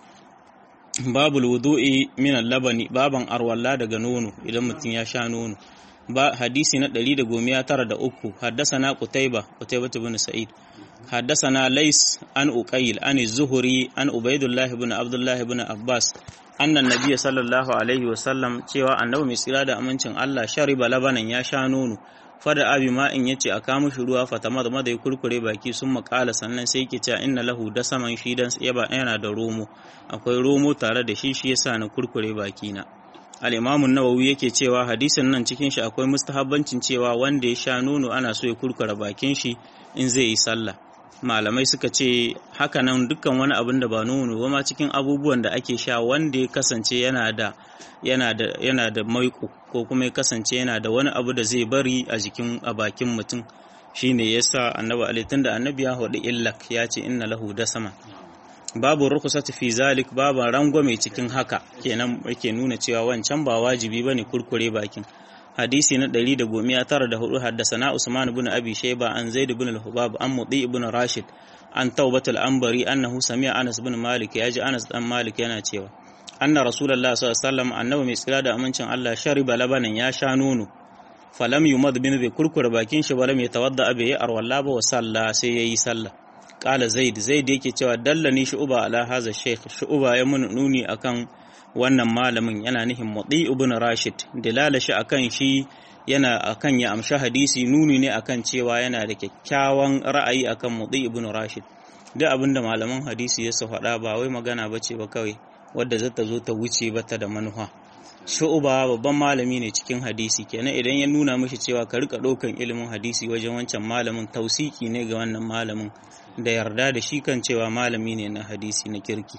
babul wudu'i min al-labani baban arwalla daga nono idan mutum ya sha nono ba hadisi na 193 haddasana qutayba qutayba ibn sa'id haddasana lays an uqayl an az-zuhri an ubaydullah ibn abdullah ibn abbas anna nabiy sallallahu alaihi wa sallam cewa annabi mai tsira da amincin Allah shariba labanan ya sha nono fada abi ma in yace a kama shi ruwa fatama da madai kurkure baki sun makala sannan sai yake cewa inna lahu da saman shi dan yaba yana da romo akwai romo tare da shi shi yasa na kurkure baki na al-imamun nawawi yake cewa hadisin nan cikin shi akwai mustahabbancin cewa wanda ya sha nono ana so ya kurkura bakin shi in zai yi sallah malamai suka ce haka nan dukkan wani abin da ba nono ba ma cikin abubuwan da ake sha wanda ya kasance yana da yana da yana da maiko ko kuma ya kasance yana da wani abu da zai bari a jikin a bakin mutum shine yasa annabi alaihi tunda annabi ya hudu illak ya ce inna lahu dasama babu rukusati fi zalik babu rangwame cikin haka kenan yake nuna cewa wancan ba wajibi bane kurkure bakin hadisi na 194 haddasana Usman ibn Abi Shayba an Zaid ibn al-Hubab an Mudi ibn Rashid an Tawbat al-Anbari annahu sami'a Anas ibn Malik yaji Anas dan Malik yana cewa anna Rasulullah sallallahu alaihi wasallam annabi mai tsira da amincin Allah shariba labanan ya sha nono falam yumad bin bi kurkura bakin shi balam ya tawadda abi ya arwalla ba wa salla sai yayi sallah qala Zaid Zaid yake cewa dallani shu'ba ala hadha shaykh shu'ba ya mun nuni akan wannan malamin yana nihin mutsi ibn rashid dalala shi akan shi yana akan ya amshi hadisi nuni ne akan cewa yana da kyakkyawan ra'ayi akan mutsi ibn rashid duk abinda malaman hadisi ya su faɗa ba wai magana bace ba kawai wadda zata zo ta wuce bata da manufa shu'uba babban malami ne cikin hadisi kenan idan ya nuna mishi cewa ka rika ɗaukan ilimin hadisi wajen wancan malamin tausiki ne ga wannan malamin da yarda da shi kan cewa malami ne na hadisi na kirki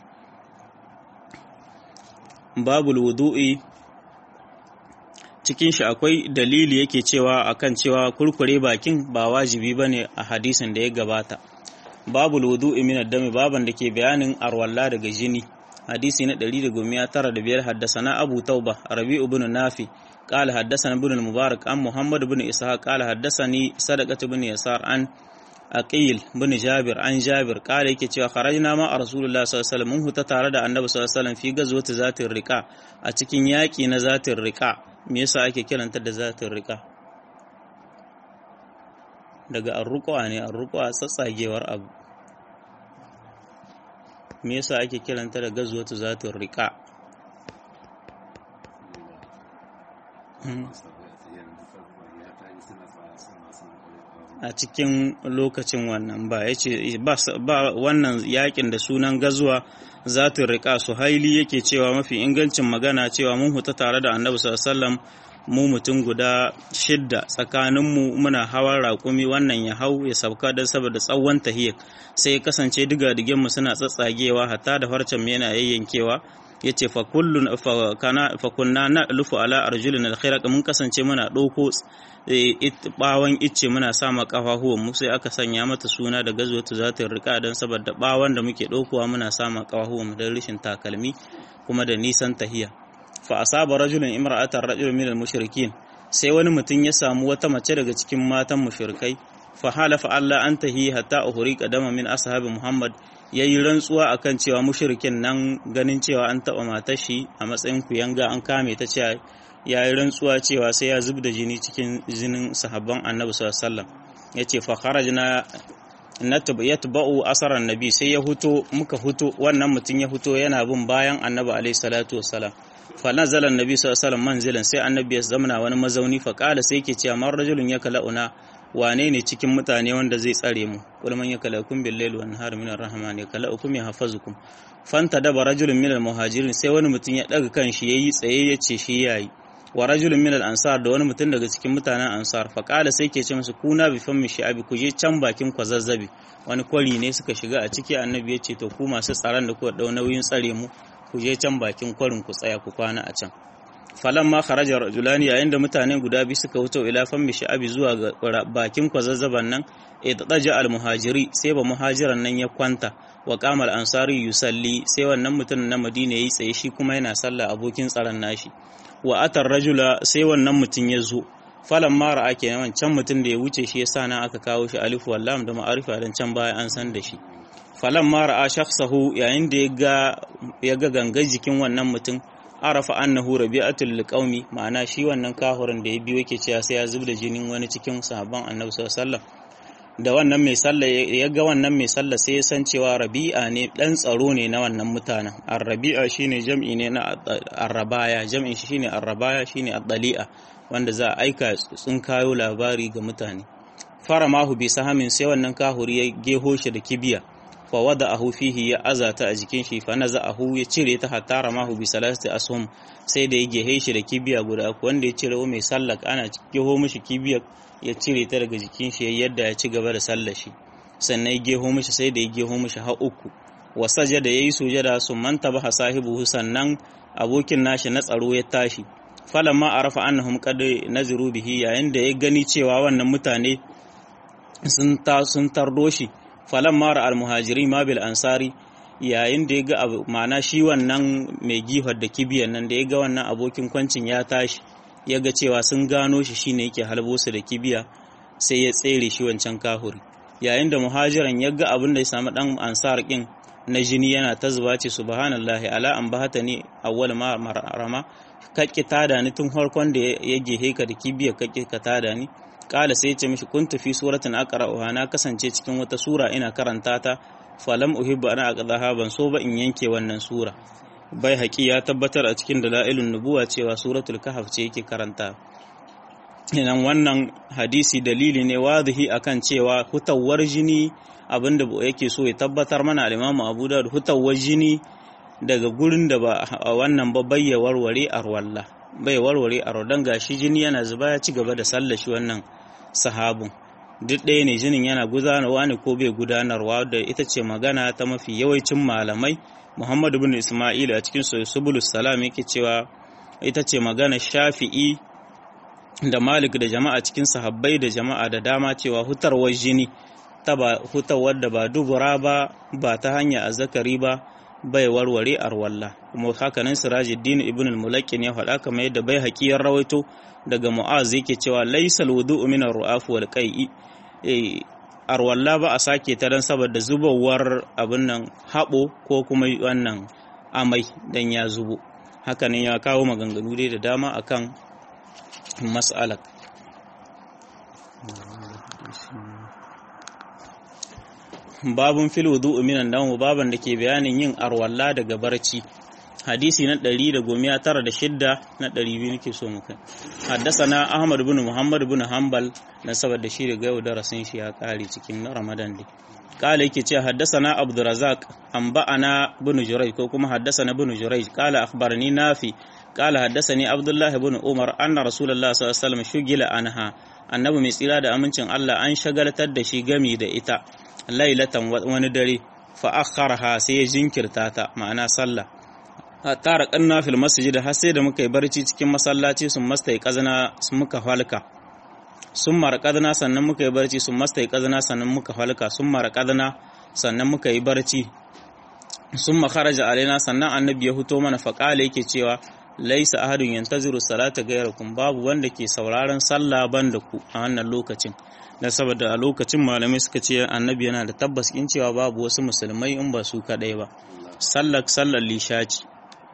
babul wudu'i cikin shi akwai dalili yake cewa akan cewa kurkure bakin ba wajibi bane a hadisin da ya gabata babul wudu'i min ad-dami baban da ke bayanin arwalla daga jini hadisi na 195 haddasana abu tauba rabi ibn nafi قال حدثنا ابن المبارك عن محمد بن إسحاق قال حدثني صدقة بن يسار عن aqil bin jabir an jabir kare yake cewa kharajna ma a rasulullah sallallahu alaihi wasallam mun huta tare da annabi sallallahu alaihi wasallam fi gazwati zatin riqa a cikin yaki na zatin riqa me yasa ake kiranta da zatin riqa daga arruqa ne arruqa tsatsagewar abu me yasa ake kiranta da gazwati zatin riqa a cikin lokacin wannan ba ya ce ba wannan yakin da sunan gazuwa zatin riƙa su haili yake cewa mafi ingancin magana cewa mun huta tare da annabi sallallahu mu mutum guda shidda tsakaninmu muna hawan raƙumi wannan ya hau ya sauka don saboda tsawon tahiyar sai ya kasance diga mu suna tsatsagewa hatta da farcen mu yana yayyankewa yace fa kullun fa kana fa kunna na'lufu ala arjulina al mun kasance muna dauko bawan icce muna sa ma kafafuwan mu sai aka sanya mata suna da gazwatu zata rika dan saboda bawan da muke daukowa muna sa ma kafafuwan mu dan rishin takalmi kuma da nisan tahiya fa asaba rajulun imra'atan rajulun min al-mushrikin sai wani mutum ya samu wata mace daga cikin matan mushrikai fa halafa Allah an tahi hatta uhriqa dama min ashabi Muhammad yayi rantsuwa akan cewa mushrikin nan ganin cewa an taba matar shi a matsayin kuyanga an kame ta cewa yayi rantsuwa cewa sai ya zubda jini cikin jinin sahabban Annabi sallallahu alaihi wasallam yace fa kharajna yatba'u asaran nabi sai ya huto muka huto wannan mutum ya huto yana bin bayan Annabi alaihi salatu wassalam fa nazala annabi sallallahu alaihi wasallam manzilan sai annabi ya zamana wani mazauni fa kala sai yake cewa man rajulun yakala'una wane ne cikin mutane wanda zai tsare mu kul man yakalakum bil layli wan nahari min ar-rahman yakala'ukum yahfazukum fanta daba rajulun min al-muhajirin sai wani mutum ya daga kan shi yayi tsaye yace shi yayi wa rajulun min al-ansar da wani mutum daga cikin mutanen ansar fa kala sai ke ce musu kuna bi fammi shi'abi ku je can bakin kwazazzabi wani kwari ne suka shiga a ciki annabi ya ce to ku masu tsaron da kuka dau nauyin tsare mu ku je can bakin kwarin ku tsaya ku kwana a can falan ma kharaja rajulani yayin da mutane guda biyu suka wuce ila fammi sha'abi zuwa ga bakin kwazazzaban nan iddaja al muhajiri sai ba muhajiran nan ya kwanta wa qamal ansari yusalli sai wannan mutum na madina yayi tsaye shi kuma yana sallah abokin tsaron nashi wa atar rajula sai wannan mutum ya zo falan ma ra'a kenan can mutum da ya wuce shi yasa nan aka kawo shi alif wallam da ma'arifa dan can baya an san da shi falan ma ra'a shakhsahu yayin da ya ga gangar jikin wannan mutum arafa annahu rabi'atul liqaumi ma'ana shi wannan kahurin da ya biyo yake cewa sai ya zubda jinin wani cikin sahabban annabi sallallahu alaihi wasallam da wannan mai sallah ya ga wannan mai sallah sai ya san cewa rabi'a ne dan tsaro ne na wannan mutanen ar-rabi'a shine jam'i ne na ar-rabaya jam'in shi shine ar-rabaya shine ad-dali'a wanda za a aika sun kayo labari ga mutane fara mahu bi sahamin sai wannan kahuri ya geho shi da kibiya fa wada ahu fihi ya azata a jikin shi fa naza ahu ya cire ta hatta ramahu bi salasti ashum sai da ya gehe shi da kibiya guda uku wanda ya cire mai sallak ana geho mishi kibiya ya cire ta daga jikin shi yadda ya ci gaba da sallar shi sannan ya geho mishi sai da ya geho mishi har uku wa sajada yayi sujada sun manta ba sahibu sannan abokin nashi na tsaro ya tashi falamma arafa annahum qad naziru bihi yayin da ya gani cewa wannan mutane sun ta sun tardo shi falan mara almuhajiri ma bil ansari yayin da ya ga abu ma'ana shi wannan mai gihar da kibiyan nan da ya ga wannan abokin kwancin ya tashi ya ga cewa sun gano shi shine yake halbo su da kibiya sai ya tsere shi wancan kahuri yayin da muhajiran ya ga abin da ya samu dan ansar kin na jini yana ta zuba ce subhanallahi ala an bahata ni awwal ma marama kakki tada ni tun farkon da ya gehe ka da kibiya kakki ka tada ni kala sai ya ce mishi kun tafi suratin aqra'uha na kasance cikin wata sura ina karanta ta falam uhibbu ana aqdaha ban so ba in yanke wannan sura bai haƙi ya tabbatar a cikin dalailun nubuwa cewa suratul kahf ce yake karanta idan wannan hadisi dalili ne wadihi akan cewa hutawar jini abinda yake so ya tabbatar mana al-Imam Abu Dawud hutawar jini daga gurin da ba wannan ba bayya warware arwalla bai warware arwadan gashi jini yana zuba ya ci gaba da sallar shi wannan sahabun duk ɗaya ne jinin yana gudanarwa ne ko bai gudanarwa da ita ce magana ta mafi yawancin malamai Muhammadu bin Ismail a cikin Subulus Salam yake cewa ita ce magana Shafi'i da Malik da jama'a cikin sahabbai da jama'a da dama cewa hutarwar jini ta ba hutawar da ba dubura ba ba ta hanya azzakari ba bai warware arwalla kuma hakanan Sirajuddin ibn al-Mulaqqin ya faɗa kamar yadda bai haƙiyar rawaito daga Mu'az yake cewa laysal wudu'u min ar-ru'af wal qai'i arwalla ba a sake ta dan saboda zubawar abin nan haɓo ko kuma wannan amai dan ya zubo hakanan ya kawo maganganu dai da dama akan mas'alar babun fil wudu'u minan nawm baban da ke bayanin yin arwalla daga barci hadisi na 196 na 200 nake so mu kai haddasana ahmad ibn muhammad ibn hanbal na saboda shi da yau darasin shi ya kare cikin ramadan dai kala yake ce haddasana abdurrazzaq anba'ana ibn jurayj ko kuma haddasana ibn jurayj kala akhbarani nafi kala haddasani abdullah ibn umar anna rasulullah sallallahu alaihi wasallam shugila anha annabi mai tsira da amincin Allah an shagaltar da shi gami da ita lailatan wani dare fa akharaha sai ya jinkirta ta ma'ana sallah hatta raqanna fil masjid har sai da muka yi barci cikin masallaci sun mastai kazana sun muka halka sun marqadna sannan muka yi barci sun mastai kazana sannan muka halka sun marqadna sannan muka yi barci sun makaraja alaina sannan annabi ya fito mana faƙala yake cewa laisa ahadun yantaziru salata gairakum babu wanda ke sauraron sallah banda ku a wannan lokacin dan saboda a lokacin malamai suka ce annabi yana da tabbas in cewa babu wasu musulmai in ba su kadai ba sallar sallar lishaci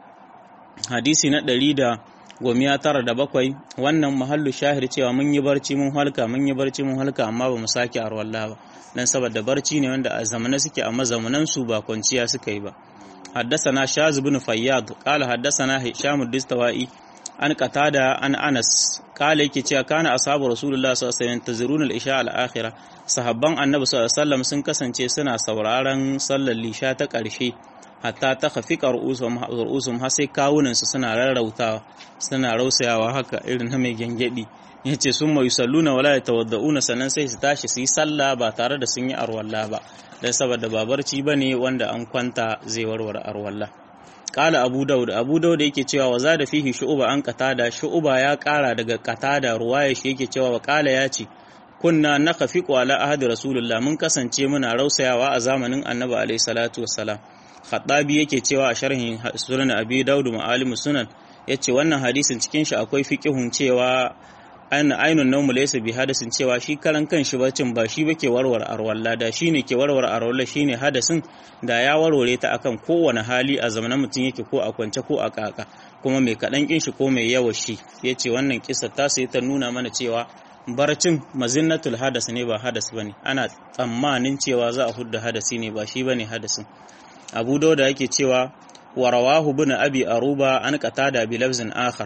hadisi na ɗari da gomiya tara da bakwai wannan mahallu shahir cewa mun yi barci mun halka mun yi barci mun halka amma ba mu sake arwalla ba dan saboda barci ne wanda a zamana suke amma zamanan su ba kwanciya suka yi ba حدثنا شاذ بن فياض قال حدثنا هشام الدستوائي an qatada an Anas kale yake cewa kana ashabu Rasulullah sallallahu alaihi wasallam taziruna al-isha al-akhira sahabban Annabi sallallahu alaihi wasallam sun kasance suna sauraron sallar lisha ta ƙarshe hatta ta khafika ru'usum har sai kawunan su suna rarrautawa suna rausayawa haka irin na mai gengedi yace sun mai salluna wala yatawadda'una sannan sai su tashi su yi sallah ba tare da sun yi arwalla ba dan saboda babarci bane wanda an kwanta zai warware arwalla Kala Abu Dawud Abu Dawud yake cewa wa zada fihi shu'uba an qatada shu'uba ya kara daga qatada ruwaya shi yake cewa wa kala ya ce kunna nakhafiqu ala ahadi rasulullah mun kasance muna rausayawa a zamanin annabi alayhi salatu wassalam Khattabi yake cewa a sharhin sunan Abi Dawud ma'alimus sunan yace wannan hadisin cikin shi akwai fiqihun cewa ainun naumu laysa bi hadasin cewa shi karan kan shi bacin ba shi bake warware arwalla da shine ke warware arwalla shine hadasin da ya warware ta akan kowane hali a zamanin mutum yake ko a kwance ko a kaka kuma mai kadan kin shi ko mai yawa shi yace wannan kissa ta sai ta nuna mana cewa barcin mazinnatul hadas ne ba hadas bane ana tsammanin cewa za a hudda hadasi ne ba shi bane hadasin Abu Dawud yake cewa wa rawahu bin Abi Aruba an qatada bi lafzin akhar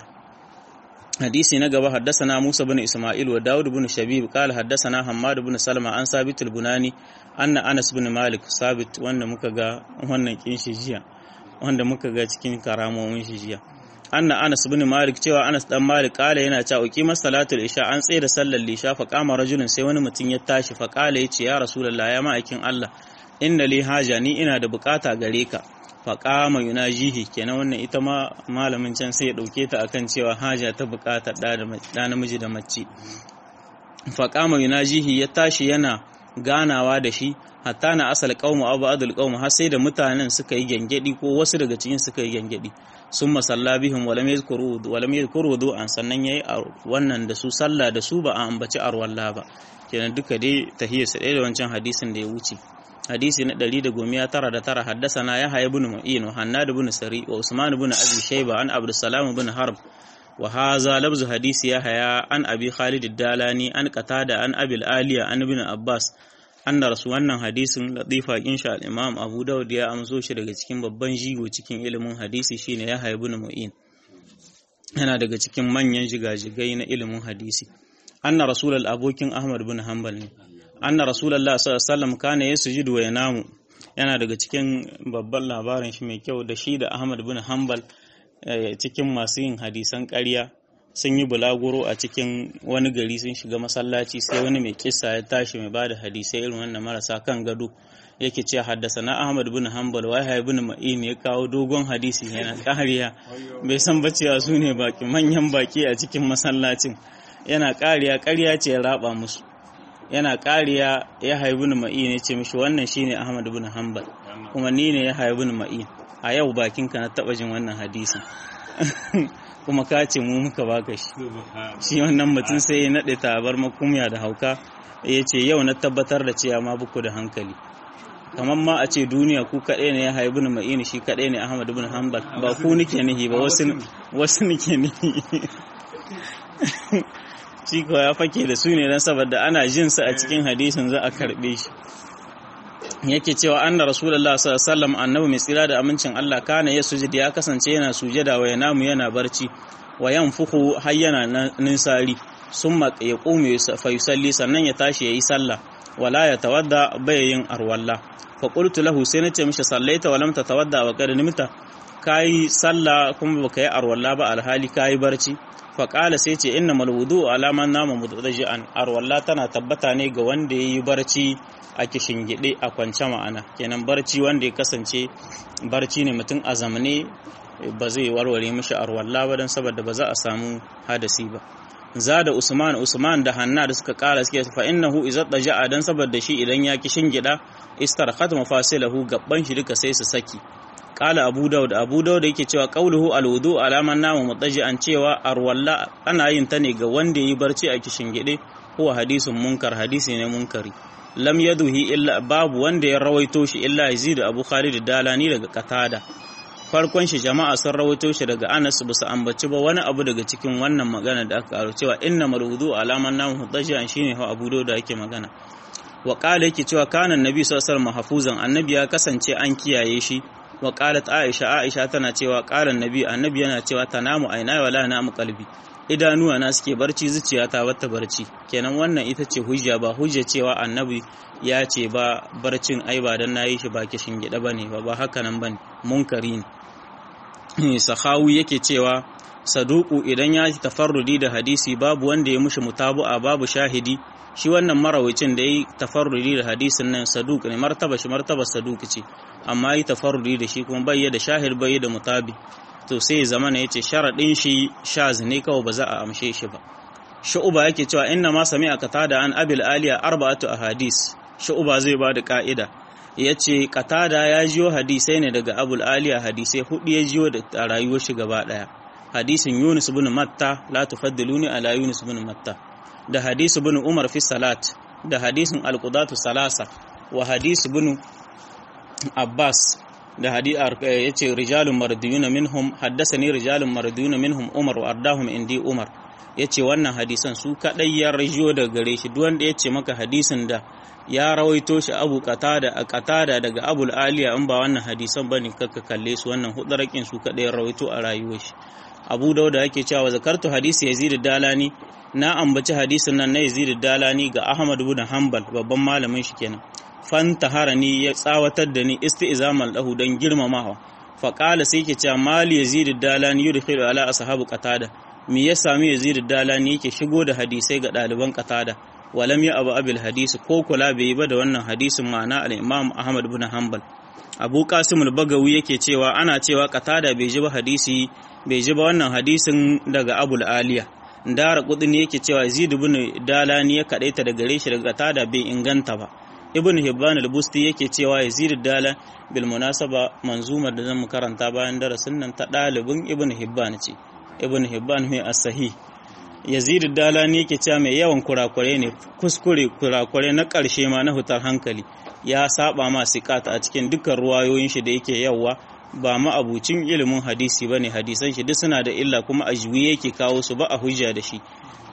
حديثي نقبة حدثنا موسى بن إسماعيل وداود بن شبيب قال حدثنا حماد بن سلمة عن ثابت البناني أن أنس بن مالك ثابت وأن مكغا وأن كينشي جيا وأن مكغا cikin karamomin shi jiya anna Anas bin Malik cewa Anas dan Malik kala yana cewa qimar salatul isha an tsaye da sallar lisha fa kama rajulun sai wani mutum ya tashi fa kala yace ya rasulullah ya ma'aikin Allah inna li haja ni ina da bukata gare ka faƙama yunajihi kenan wannan ita ma malamin can sai ya ɗauke ta akan cewa haja ta buƙatar ɗa namiji da mace faƙama yunajihi ya tashi yana ganawa da shi hatta na asal qaumu abu adul qaumu har sai da mutanen suka yi gyangyaɗi ko wasu daga cikin suka yi gyangyaɗi sun masalla bihim walam yadhkuru walam yadhkuru an sannan yayi wannan da su sallah da su ba a ambaci arwalla ba kenan duka dai tahiyya su ɗaya da wancan hadisin da ya wuce hadisi na ɗari da gomiya tara da tara haddasana ya haya bin mu'in wa hannad bin sari wa usman bin abi shayba an abdussalam bin harb wa haza labzu hadisi ya haya an abi khalid dalani an qatada an abil aliya an bin abbas anna rasu wannan hadisin latifa insha al-imam abu dawud ya amso shi daga cikin babban jigo cikin ilimin hadisi shine ya haya bin mu'in yana daga cikin manyan jigajigai na ilimin hadisi anna rasulul abokin ahmad bin hanbal ne anna rasulullah sallallahu alaihi wasallam kana yasjudu wa yanamu yana daga cikin babban labarin shi mai kyau da shi da Ahmad bin Hanbal cikin masu yin hadisan ƙarya sun yi bulaguro a cikin wani gari sun shiga masallaci sai wani mai kissa ya tashi mai bada hadisai irin wannan marasa kan gado yake ce haddasa na Ahmad bin Hanbal wa Yahya bin Ma'in ya kawo dogon hadisi yana ƙariya bai san ba cewa su ne baki manyan baki a cikin masallacin yana ƙariya ƙarya ce ya raba musu yana kariya ya haibu ni ma'in ya ce mishi wannan shine Ahmad bin Hanbal kuma ni ne ya haibu ni ma'in a yau bakin ka na taba jin wannan hadisin kuma ka ce mu muka baka shi shi wannan mutum sai ya nade tabar makumya da hauka ya ce yau na tabbatar da cewa ma buku da hankali kamar ma a ce duniya ku kaɗai ne ya haibu ni ma'in shi kaɗai ne Ahmad bin Hanbal ba ku nike nihi ba wasu wasu nike nihi shi ko ya fake da su ne don saboda ana jin su a cikin hadisin za a karbe shi yake cewa anna rasulullah sallallahu alaihi wasallam annabi mai tsira da amincin Allah kana ya sujud ya kasance yana sujada wa yanamu yana barci wa yanfuhu har yana ninsari summa yaqumu fa yusalli sannan ya tashi yayi sallah wala ya tawadda bai yin arwalla fa qultu lahu sai nace mishi sallaita wa lam tatawadda wa qad nimta kai sallah kuma baka yi arwalla ba alhali kai barci faƙala sai ce inna malwudu alaman nama mutaji'an arwalla tana tabbata ne ga wanda ya yi barci a gide a kwance ma'ana kenan barci wanda ya kasance barci ne mutum a zamane ba zai warware mishi arwalla ba don saboda ba za a samu hadasi ba zada usman usman da hanna da suka kara suke fa innahu idza daja'a dan saboda shi idan ya ki shingida istarqat mafasilahu gabban shi duka sai su saki qala abu daud abu daud yake cewa qauluhu alwudu alaman namu mutaji'an cewa arwalla ana yin ta ne ga wanda yi barci a kishingide huwa hadisun munkar hadisi ne munkari lam yaduhi illa babu wanda ya rawaito shi illa yazid abu khalid dalani daga qatada farkon shi jama'a sun rawaito shi daga Anas ba su ambaci ba wani abu daga cikin wannan magana da aka karo cewa inna marwudu alaman namu hutajian shine ha abu da yake magana wa qala yake cewa kana annabi sallallahu alaihi wasallam mahfuzan annabi ya kasance an kiyaye shi wa qalat aisha aisha tana cewa qala annabi annabi yana cewa tanamu aina wala namu qalbi idanuwa na suke barci zuciya ta bata barci kenan wannan ita ce hujja ba hujja cewa annabi ya ce ba barcin ai ba dan nayi shi ba kishin gida bane ba ba haka nan bane munkari ne sahawi yake cewa saduku idan ya yi tafarrudi da hadisi babu wanda ya mushi mutabu'a babu shahidi shi wannan marawacin da ya yi tafarrudi da hadisin nan saduk ne martaba shi martaba saduk ce amma yi tafarrudi da shi kuma bai da shahid bai da mutabi to sai zama ne yace sharadin shi shaz ne kawai ba za a amshe shi ba shu'uba yake cewa inna ma sami'a qatada an abil aliya arba'atu ahadis shu'uba zai ba da ka'ida yace qatada ya jiyo hadisai ne daga abul aliya hadisai hudu ya jiyo da rayuwar shi gaba daya hadisin yunus ibn matta la tufaddiluni ala yunus ibn matta da hadisi ibn umar fi salat da hadisin alqudatu salasa wa hadisi ibn abbas da hadisi yace rijalun mardiyuna minhum haddathani rijalun mardiyuna minhum umar wa ardahum indi umar yace wannan hadisan su kadai ya rajiyo daga gare shi duk wanda yace maka hadisin da ya rawaito shi abu qatada a qatada daga abul aliya in ba wannan hadisan bane kaka kalle su wannan hudarakin su kadai ya rawaito a rayuwar shi abu dauda yake cewa zakartu hadisi yazid dalani na ambaci hadisin nan na yazid dalani ga ahmad ibn hanbal babban malamin shi kenan fanta ni ya tsawatar da ni isti'zamal lahu dan girmamawa fa qala sai yake cewa mali yazid dalani yudkhilu ala ashabu qatada me ya sami yazid dalani yake shigo da hadisai ga ɗaliban qatada walam ya abu abil hadisi ko kula bai ba da wannan hadisin ma'ana al-imam ahmad ibn hanbal abu qasim al-bagawi yake cewa ana cewa qatada bai ji ba hadisi bai ji ba wannan hadisin daga abul aliya dara kudin yake cewa yazid ibn dalani ya kadaita da gare shi daga qatada bai inganta ba ibn hibban al-busti yake cewa yazid dala bil munasaba manzumar da zan karanta bayan darasin nan ta dalibin ibn hibban ce ibn hibban mai as-sahih yazid dalani yake cewa mai yawan kurakure ne kuskure kurakure na ƙarshe ma na hutar hankali ya saba ma siqat a cikin dukkan ruwayoyin shi da yake yawa ba ma abucin ilimin hadisi bane hadisan shi duk suna da illa kuma ajwi yake kawo su ba a hujja da shi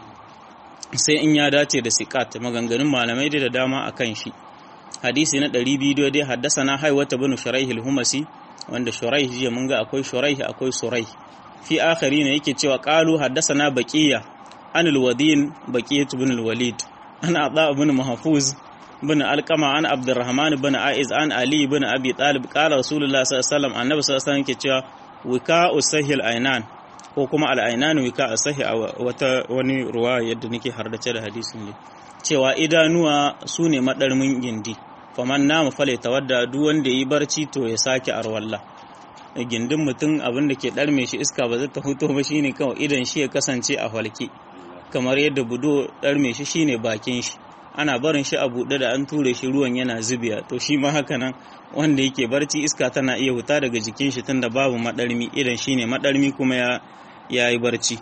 sai in ya dace da siqat maganganun malamai da dama akan shi hadisi na 200 dai haddasa na haiwata bin shuraih al-humasi wanda shuraih jiya mun ga akwai shuraih akwai suraih fi akhari ne yake cewa qalu haddasa na baqiya an al-wadin baqiyat ibn al-walid ana ada ibn mahfuz bin alqama an abdurrahman bin aiz an ali bin abi talib qala rasulullah sallallahu alaihi wasallam annabi sallallahu alaihi wasallam yake cewa wika usahil ainan ko kuma al-ainan wika asahi a wata wani ruwa yadda nake hardace da hadisin ne cewa idanuwa su ne madarmin gindi faman namu fale tawadda duk wanda yi barci to ya sake arwalla gindin mutum abin da ke ɗarme shi iska ba zai ta huto ba shine kawai idan shi ya kasance a halke kamar yadda budo ɗarme shi shine bakin shi ana barin shi a buɗe da an ture shi ruwan yana zubiya to shi ma haka nan wanda yake barci iska tana iya huta daga jikin shi tunda babu maɗarmi idan shine maɗarmi kuma ya ya yi barci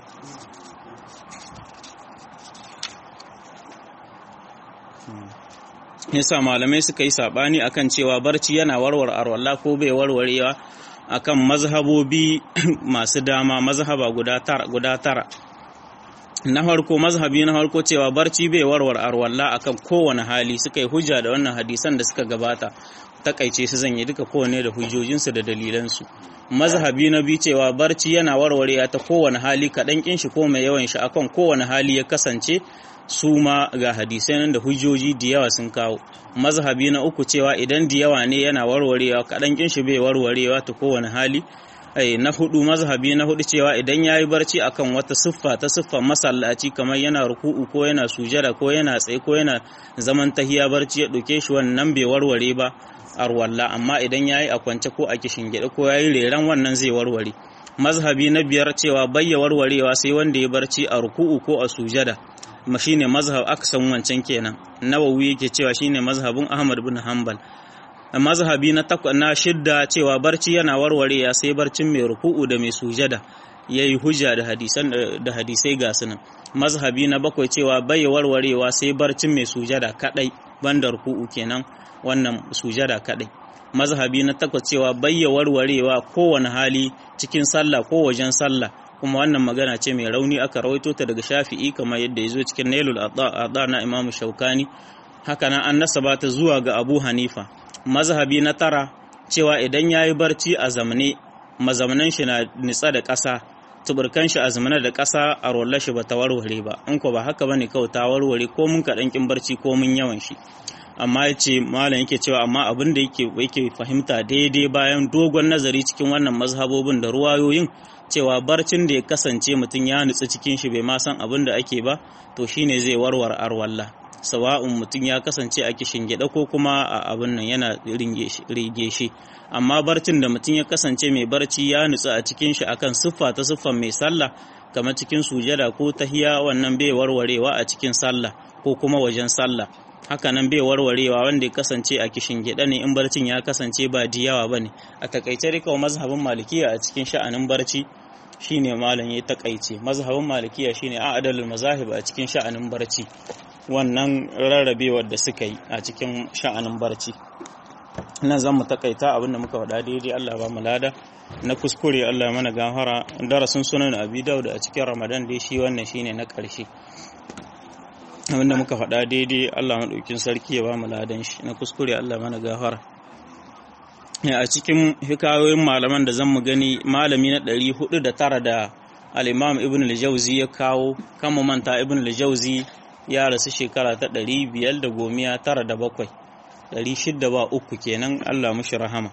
yasa malamai suka yi sabani akan cewa barci yana warware arwalla ko bai warwarewa akan mazhabobi masu dama mazhaba guda tara guda tara na farko mazhabi na farko cewa barci bai warware arwalla akan kowane hali suka yi hujja da wannan hadisan da suka gabata takaice su zan yi duka kowane da hujjojinsu da dalilansu mazhabi na biyu cewa barci yana warwarewa ta kowane hali kaɗan kin shi ko mai yawan shi akan kowane hali ya kasance su ma ga hadisai nan da hujjoji da yawa sun kawo mazhabi na uku cewa idan da yawa ne yana warwarewa kaɗan kin shi bai warwarewa ta kowane hali ai na hudu mazhabi na hudu cewa idan yayi barci akan wata siffa ta siffar masallaci kamar yana ruku'u ko yana sujada ko yana tsaye ko yana zaman tahiya barci ya dauke shi wannan bai warware ba arwalla amma idan yayi a kwance ko a kishin gida ko yayi reran wannan zai warware mazhabi na biyar cewa bayya warwarewa sai wanda ya barci a ruku'u ko a sujada ma shine mazhab aksan wancan kenan nawawi yake cewa shine mazhabin ahmad bin hanbal mazhabi na takwa na shidda cewa barci yana warwarewa sai barcin mai ruku'u da mai sujada yayi hujja da hadisan da hadisai ga sunan mazhabi na bakwai cewa bai warwarewa sai barcin mai sujada kadai banda ruku'u kenan wannan sujada kadai mazhabi na takwas cewa bai warwarewa kowane hali cikin sallah ko wajen sallah kuma wannan magana ce mai rauni aka rawaito ta daga shafi'i kamar yadda ya zo cikin nailul adha na imam shaukani haka nan an nasaba ta zuwa ga abu hanifa mazhabi na tara cewa idan ya yi barci a zamane mazamanan shi na nitsa da ƙasa tuburkan shi a zamane da ƙasa a rolla shi ba ta warware ba in ko ba haka bane kawai ta warware ko mun kaɗan kin barci ko mun yawan shi amma ya ce malam yake cewa amma abin da yake yake fahimta daidai bayan dogon nazari cikin wannan mazhabobin da ruwayoyin cewa barcin da ya kasance mutum ya nutsu cikin shi bai ma san abin da ake ba to shine zai warware arwalla sawa'un mutum ya kasance a kishin gida ko kuma a abin nan yana rige shi amma barcin da mutum ya kasance mai barci ya nutsu a cikin shi akan siffa ta siffan mai sallah kamar cikin sujada ko tahiya wannan bai warwarewa a cikin sallah ko kuma wajen sallah hakanan bai warwarewa wanda ya kasance a kishin gida ne in barcin ya kasance ba diyawa bane a takaice rika mazhabin malikiya a cikin sha'anin barci shine malam ya takaice mazhabin malikiya shine a'dalul mazahib a cikin sha'anin barci wannan rarrabewar da suka yi a cikin sha'anin barci nan zan mu takaita abinda muka faɗa daidai Allah ba mu lada na kuskure Allah ya mana gafara darasin sunan abi daud a cikin ramadan dai shi wannan shine na ƙarshe abinda muka faɗa daidai Allah maɗaukin sarki ya ba mu ladan shi na kuskure Allah mana gafara a cikin hikayoyin malaman da zan mu gani malami na ɗari hudu da tara da al-imam ibn al-jauzi ya kawo kan mu manta ibn al-jauzi ya rasu shekara ta ɗari biyar da gomiya tara da bakwai ɗari shidda ba uku kenan Allah mushi rahama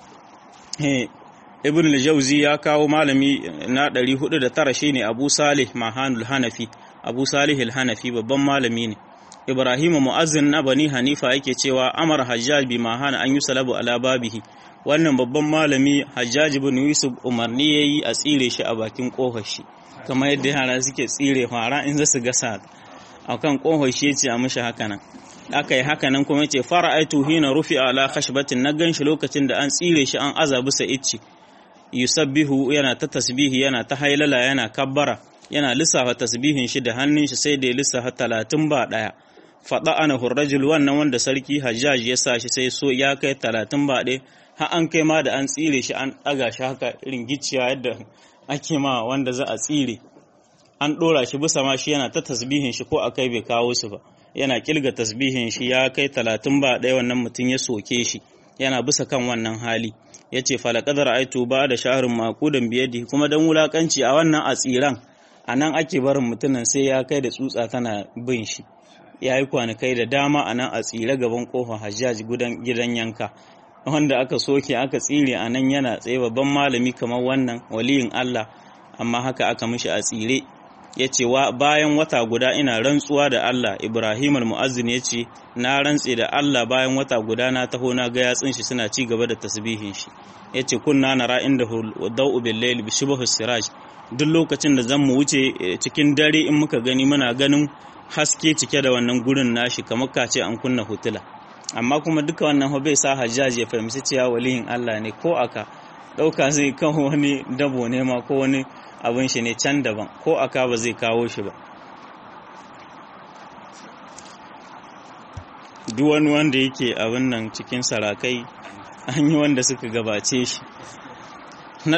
ibn al-jauzi ya kawo malami na ɗari hudu da tara shine abu salih mahanul hanafi abu salih al-hanafi babban malami ne ibrahim mu'azzin na bani hanifa yake cewa amar hajjaj bi mahana an yi salabu ala babihi wannan babban malami hajjaj ibn yusuf umarni yayi a tsire shi a bakin kofar shi kamar yadda yara suke tsire fara in za su gasa akan kofar shi yace a mishi haka nan aka yi haka nan kuma yace fara'aitu hina rufi ala khashbatin na ganshi lokacin da an tsire shi an aza bisa icci yusabbihu yana ta tasbihi yana ta hailala yana kabbara yana lissafa tasbihin shi da hannun shi sai da ya lissafa talatin ba ɗaya faɗa ana hurrajul wannan wanda sarki hajjaj ya sa shi sai so ya kai talatin ba ɗaya har an kai ma da an tsire shi an ɗaga shi haka irin gicciya yadda ake ma wanda za a tsire an ɗora shi bisa ma shi yana ta tasbihin shi ko a kai bai kawo su ba yana kilga tasbihin shi ya kai talatin ba ɗaya wannan mutum ya soke shi yana bisa kan wannan hali ya ce falakadar aitu ba da shaharin makudan biyadi kuma don wulakanci a wannan a tsiran a nan ake barin mutumin sai ya kai da tsutsa tana bin shi ya yi kwanakai da dama a nan a tsire gaban kofar hajjaj gidan yanka wanda aka soke aka tsire a nan yana tsaye babban malami kamar wannan waliyin Allah amma haka aka mishi a tsire ya ce bayan wata guda ina rantsuwa da Allah Ibrahim al-Mu'azzin ya ce na rantse da Allah bayan wata guda na taho na ga yatsun shi suna ci gaba da tasbihin shi ya ce kunna nara inda da'u bil layl bi shibhu siraj duk lokacin da zan mu wuce cikin dare in muka gani muna ganin haske cike da wannan gurin nashi kamar kace an kunna hutula amma kuma duka wannan bai sa hajjaj ya fahimci cewa waliyin Allah ne ko aka ɗauka zai kawo wani dabo ne ma ko wani abin shi ne can daban ko aka ba zai kawo shi ba duk wani wanda yake abin nan cikin sarakai an yi wanda suka gabace shi na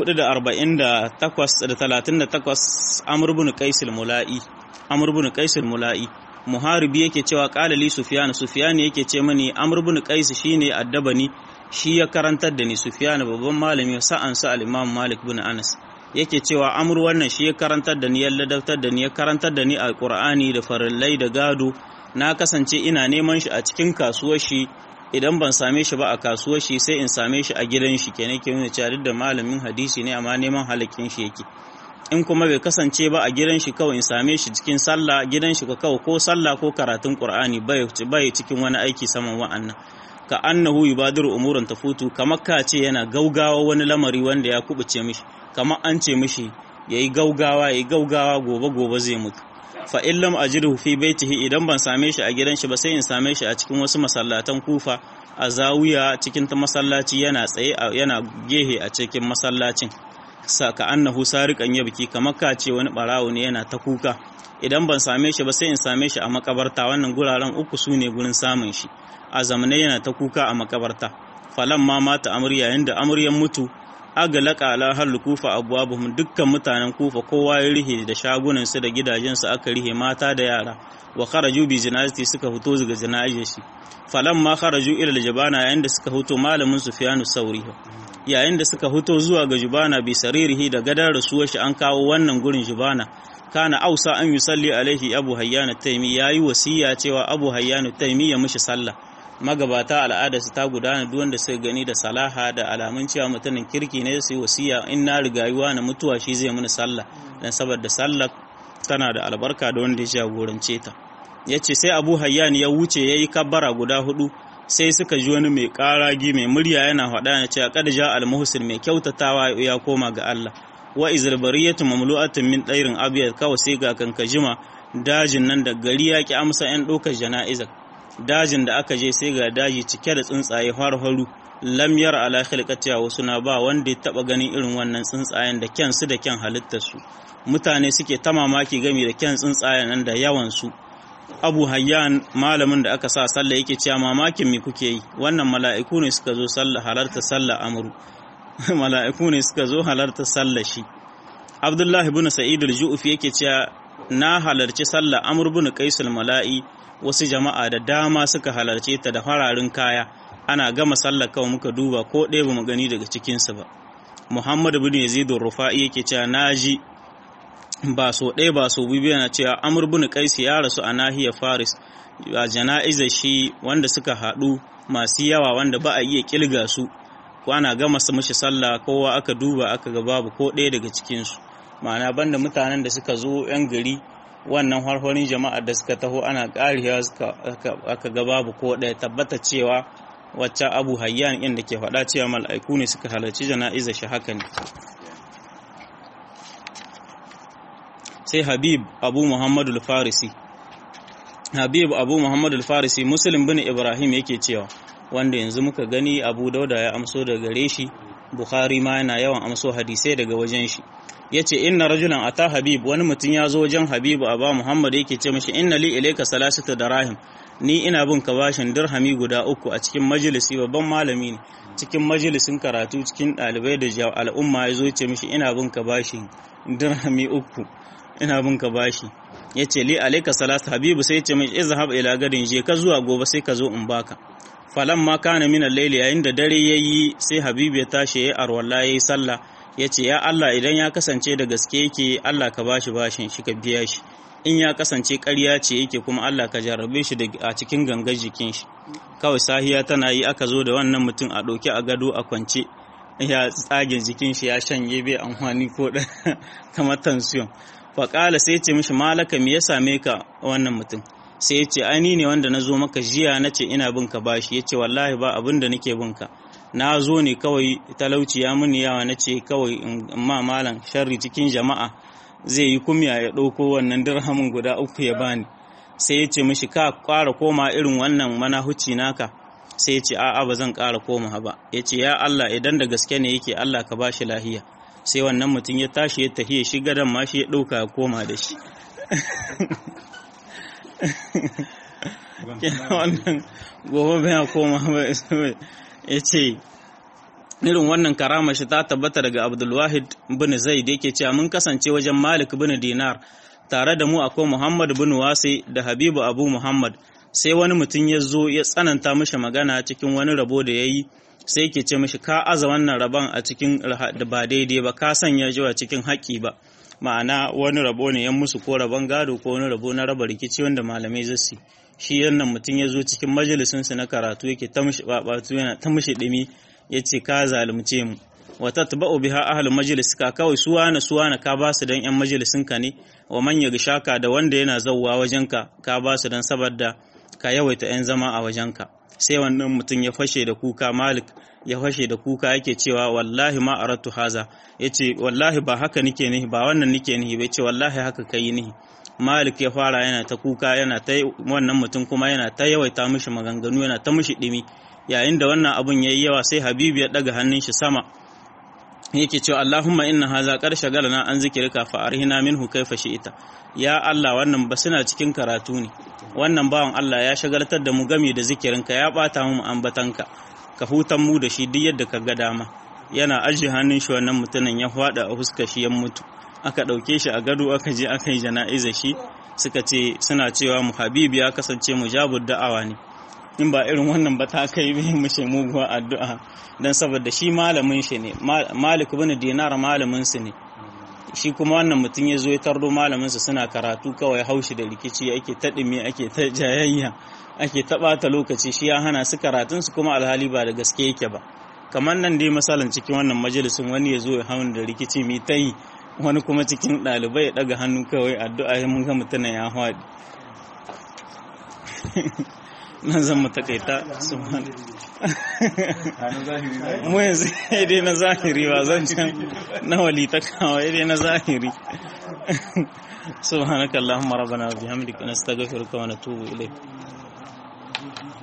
448 amur bin qaisul mula'i amur bin qaisul mula'i muharibi yake cewa qala li sufyan sufyan yake ce mani amr bin qais shine addabani shi ya karantar da ni sufyan babban malami sa'an sa al-imam malik bin anas yake cewa amr wannan shi ya karantar da ni ya ladabtar da ni ya karantar da ni alqur'ani da farillai da gado na kasance ina neman shi a cikin kasuwar shi idan ban same shi ba a kasuwar shi sai in same shi a gidan shi kenan ke nuna cewa duk da malamin hadisi ne amma neman halakin shi yake in kuma bai kasance ba a gidan shi kawai in same shi cikin sallah gidan shi ka kawai ko sallah ko karatun qur'ani bai bai cikin wani aiki saman wa'annan ka annahu yubadiru umuran tafutu kamar ka ce yana gaugawa wani lamari wanda ya kubuce mishi kamar an ce mishi yayi gaugawa yayi gaugawa gobe gobe zai mutu fa in lam ajidhu fi baitihi idan ban same shi a gidan shi ba sai in same shi a cikin wasu masallatan kufa a zawiya cikin ta masallaci yana tsaye yana gehe a cikin masallacin saka annahu sariqan yabki kamar ka ce wani barawo ne yana ta kuka idan ban same shi ba sai in same shi a makabarta wannan guraren uku su ne gurin samun shi a zamanai yana ta kuka a makabarta falan ma mata amur yayin da amuryan mutu agalaka ala hal kufa abwabuhum dukkan mutanen kufa kowa ya rihe da shagunan su da gidajen su aka rihe mata da yara wa kharaju bi janazati suka fito daga janazar shi falan ma kharaju ila jabana yayin da suka fito malamin sufyanu sauri yayin da suka fito zuwa ga jubana bi saririhi da gadar rasuwar shi an kawo wannan gurin jubana kana ausa an yusalli alaihi abu hayyan taimi yayi wasiya cewa abu hayyan taimi ya mishi sallah magabata al'ada su ta gudana duk wanda suka gani da salaha da alamun cewa mutumin kirki ne su yi wasiya in na rigayuwa na mutuwa shi zai mini sallah dan saboda sallah tana da albarka da wanda ya jagorance ta yace sai abu hayyan ya wuce yayi kabbara guda hudu sai suka ji wani mai karagi mai murya yana faɗa ya ce qad ja al muhsin mai kyautatawa ya koma ga Allah wa izalbariyatu mamlu'atun min dairin abyad kawai sai ga kankajima dajin nan da gari ya ki amsa yan ɗaukar jana'izar dajin da aka je sai ga daji cike da tsuntsaye har-haru lamyar ala khilqatiha wasu na ba wanda ya taba ganin irin wannan tsuntsayen da kyan su da kyan halittar su mutane suke ta mamaki game da kyan tsuntsayen nan da yawan su Abu Hayyan malamin da aka sa sallah yake cewa mamakin me kuke yi wannan mala'iku ne suka zo sallah halarta sallah amru mala'iku ne suka zo halarta sallah shi Abdullahi ibn Sa'id al-Ju'fi yake cewa na halarci sallah Amr ibn Qais al-Mala'i wasu jama'a da dama suka halarce ta da fararin kaya ana gama sallar kawai muka duba ko ɗaya ba mu gani daga cikinsu ba muhammad bin yazid rufa'i yake cewa naji ba so ɗaya ba so biyu yana cewa amr bin qais ya rasu a nahiyar faris a jana'izar shi wanda suka haɗu masu yawa wanda ba a iya kilga su ko ana gama su mishi sallah kowa aka duba aka ga babu ko ɗaya daga cikinsu ma'ana banda mutanen da suka zo 'yan gari wannan harhorin jama'ar da suka taho ana ƙariya aka ga babu ko ɗaya tabbata cewa wacce abu hayyan inda ke faɗa cewa mala'iku ne suka halarci jana'iza shi haka ne sai habib abu muhammadu farisi habib abu muhammadu farisi muslim bin ibrahim yake cewa wanda yanzu muka gani abu dauda ya amso daga gare shi bukhari ma yana yawan amso hadisai daga wajen shi ya ce inna rajulan ata habib wani mutum ya zo wajen habibu a ba muhammad yake ce mashi inna li ilaika salasata darahim ni ina bin ka bashin dirhami guda uku a cikin majalisi babban malami ne cikin majalisin karatu cikin ɗalibai da al'umma ya zo ce mishi ina bin ka bashin dirhami uku ina bin ka bashi ya ce li alaika salasa habibu sai ce mai izhab ila gadin je ka zuwa gobe sai ka zo in baka falan ma kana min al-layli yayin da dare yayi sai habibu ya tashi yayi arwalla yayi sallah ya ce ya Allah idan ya kasance da gaske yake Allah ka bashi bashin shi ka biya shi in ya kasance ƙarya ce yake kuma Allah ka jarrabe shi a cikin gangar jikin shi kawai sahiya tana yi aka zo da wannan mutum a ɗauke a gado a kwance ya tsage jikin shi ya shanye bai amfani ko da kamar tansiyon faƙala sai ce mishi malaka me ya same ka wannan mutum sai ya ce ai ne wanda na zo maka jiya na ce ina bin ka bashi ya ce wallahi ba abin da nake bin ka na zo ne kawai talauci ya muni yawa na ce kawai in ma malam sharri cikin jama'a zai yi kumya ya ɗauko wannan dirhamin guda uku ya bani sai ya ce mishi ka ƙara koma irin wannan manahuci naka sai ya ce a'a ba zan ƙara koma ba ya ce ya Allah idan da gaske ne yake Allah ka ba shi lahiya sai wannan mutum ya tashi ya tafiye shi gadon ma shi ya ɗauka ya koma da shi wannan gobe bai koma ba ya ce irin wannan karama shi ta tabbata daga abdulwahid bin zaid yake cewa mun kasance wajen malik bin dinar tare da mu akwai muhammad bin wasi da habibu abu muhammad sai wani mutum ya zo ya tsananta mishi magana cikin wani rabo da ya yi sai yake ce mishi ka aza wannan rabon a cikin da ba daidai ba ka sanya jiwa cikin haƙƙi ba ma'ana wani rabo ne yan musu ko rabon gado ko wani rabo na raba rikici wanda malamai zasu shi yannan mutum ya zo cikin majalisinsu na karatu yake ta mishi babatu yana ta mishi ɗimi ya ce ka zalunce mu wata taba'u biha ahlul majlis ka kawai suwana suwana ka ba su dan yan majalisin ka ne wa man shaka da wanda yana zawwa wajen ka ka ba su dan saboda ka yawaita yan zama a wajenka sai wannan mutum ya fashe da kuka malik ya fashe da kuka yake cewa wallahi ma aratu haza yace wallahi ba haka nike nihi ba wannan nike nihi bai ce wallahi haka kai nihi malik ya fara yana ta kuka yana ta wannan mutum kuma yana ta yawaita mishi maganganu yana ta mishi dimi yayin da wannan abun yayi yawa sai habibu ya daga hannun shi sama yake cewa Allahumma inna haza qad shagalana an zikrika fa arhina minhu kaifa shi'ita ya Allah wannan ba suna cikin karatu ne wannan bawan Allah ya shagaltar da mu game da zikirinka ya bata mu ambatanka ka hutan mu da shi duk yadda ka ga dama yana ajiye hannun shi wannan mutumin ya fada a huskar shi ya mutu aka ɗauke shi a gado aka je aka yi jana'iza shi suka ce suna cewa mu habibu ya kasance mujabud da'awa ne in ba irin wannan ba ta kai bai mashi muguwa addu'a dan saboda shi malamin shi ne malik bin dinar malamin su ne shi kuma wannan mutum ya zo ya tardo malamin su suna karatu kawai haushi da rikici ake ta dime ake ta jayayya ake ta bata lokaci shi ya hana su karatun su kuma alhali ba da gaske yake ba kamar nan dai misalin cikin wannan majalisin wani ya zo ya hawan da rikici mai ta yi wani kuma cikin ɗalibai ya ɗaga hannu kawai addu'a ya mun ga mutumin ya haɗi nan zan mu takaita su mu yanzu dai na zahiri ba zan can na wali ta kawo dai na zahiri subhanakallahumma rabbana wa bihamdika nastaghfiruka wa natubu ilayk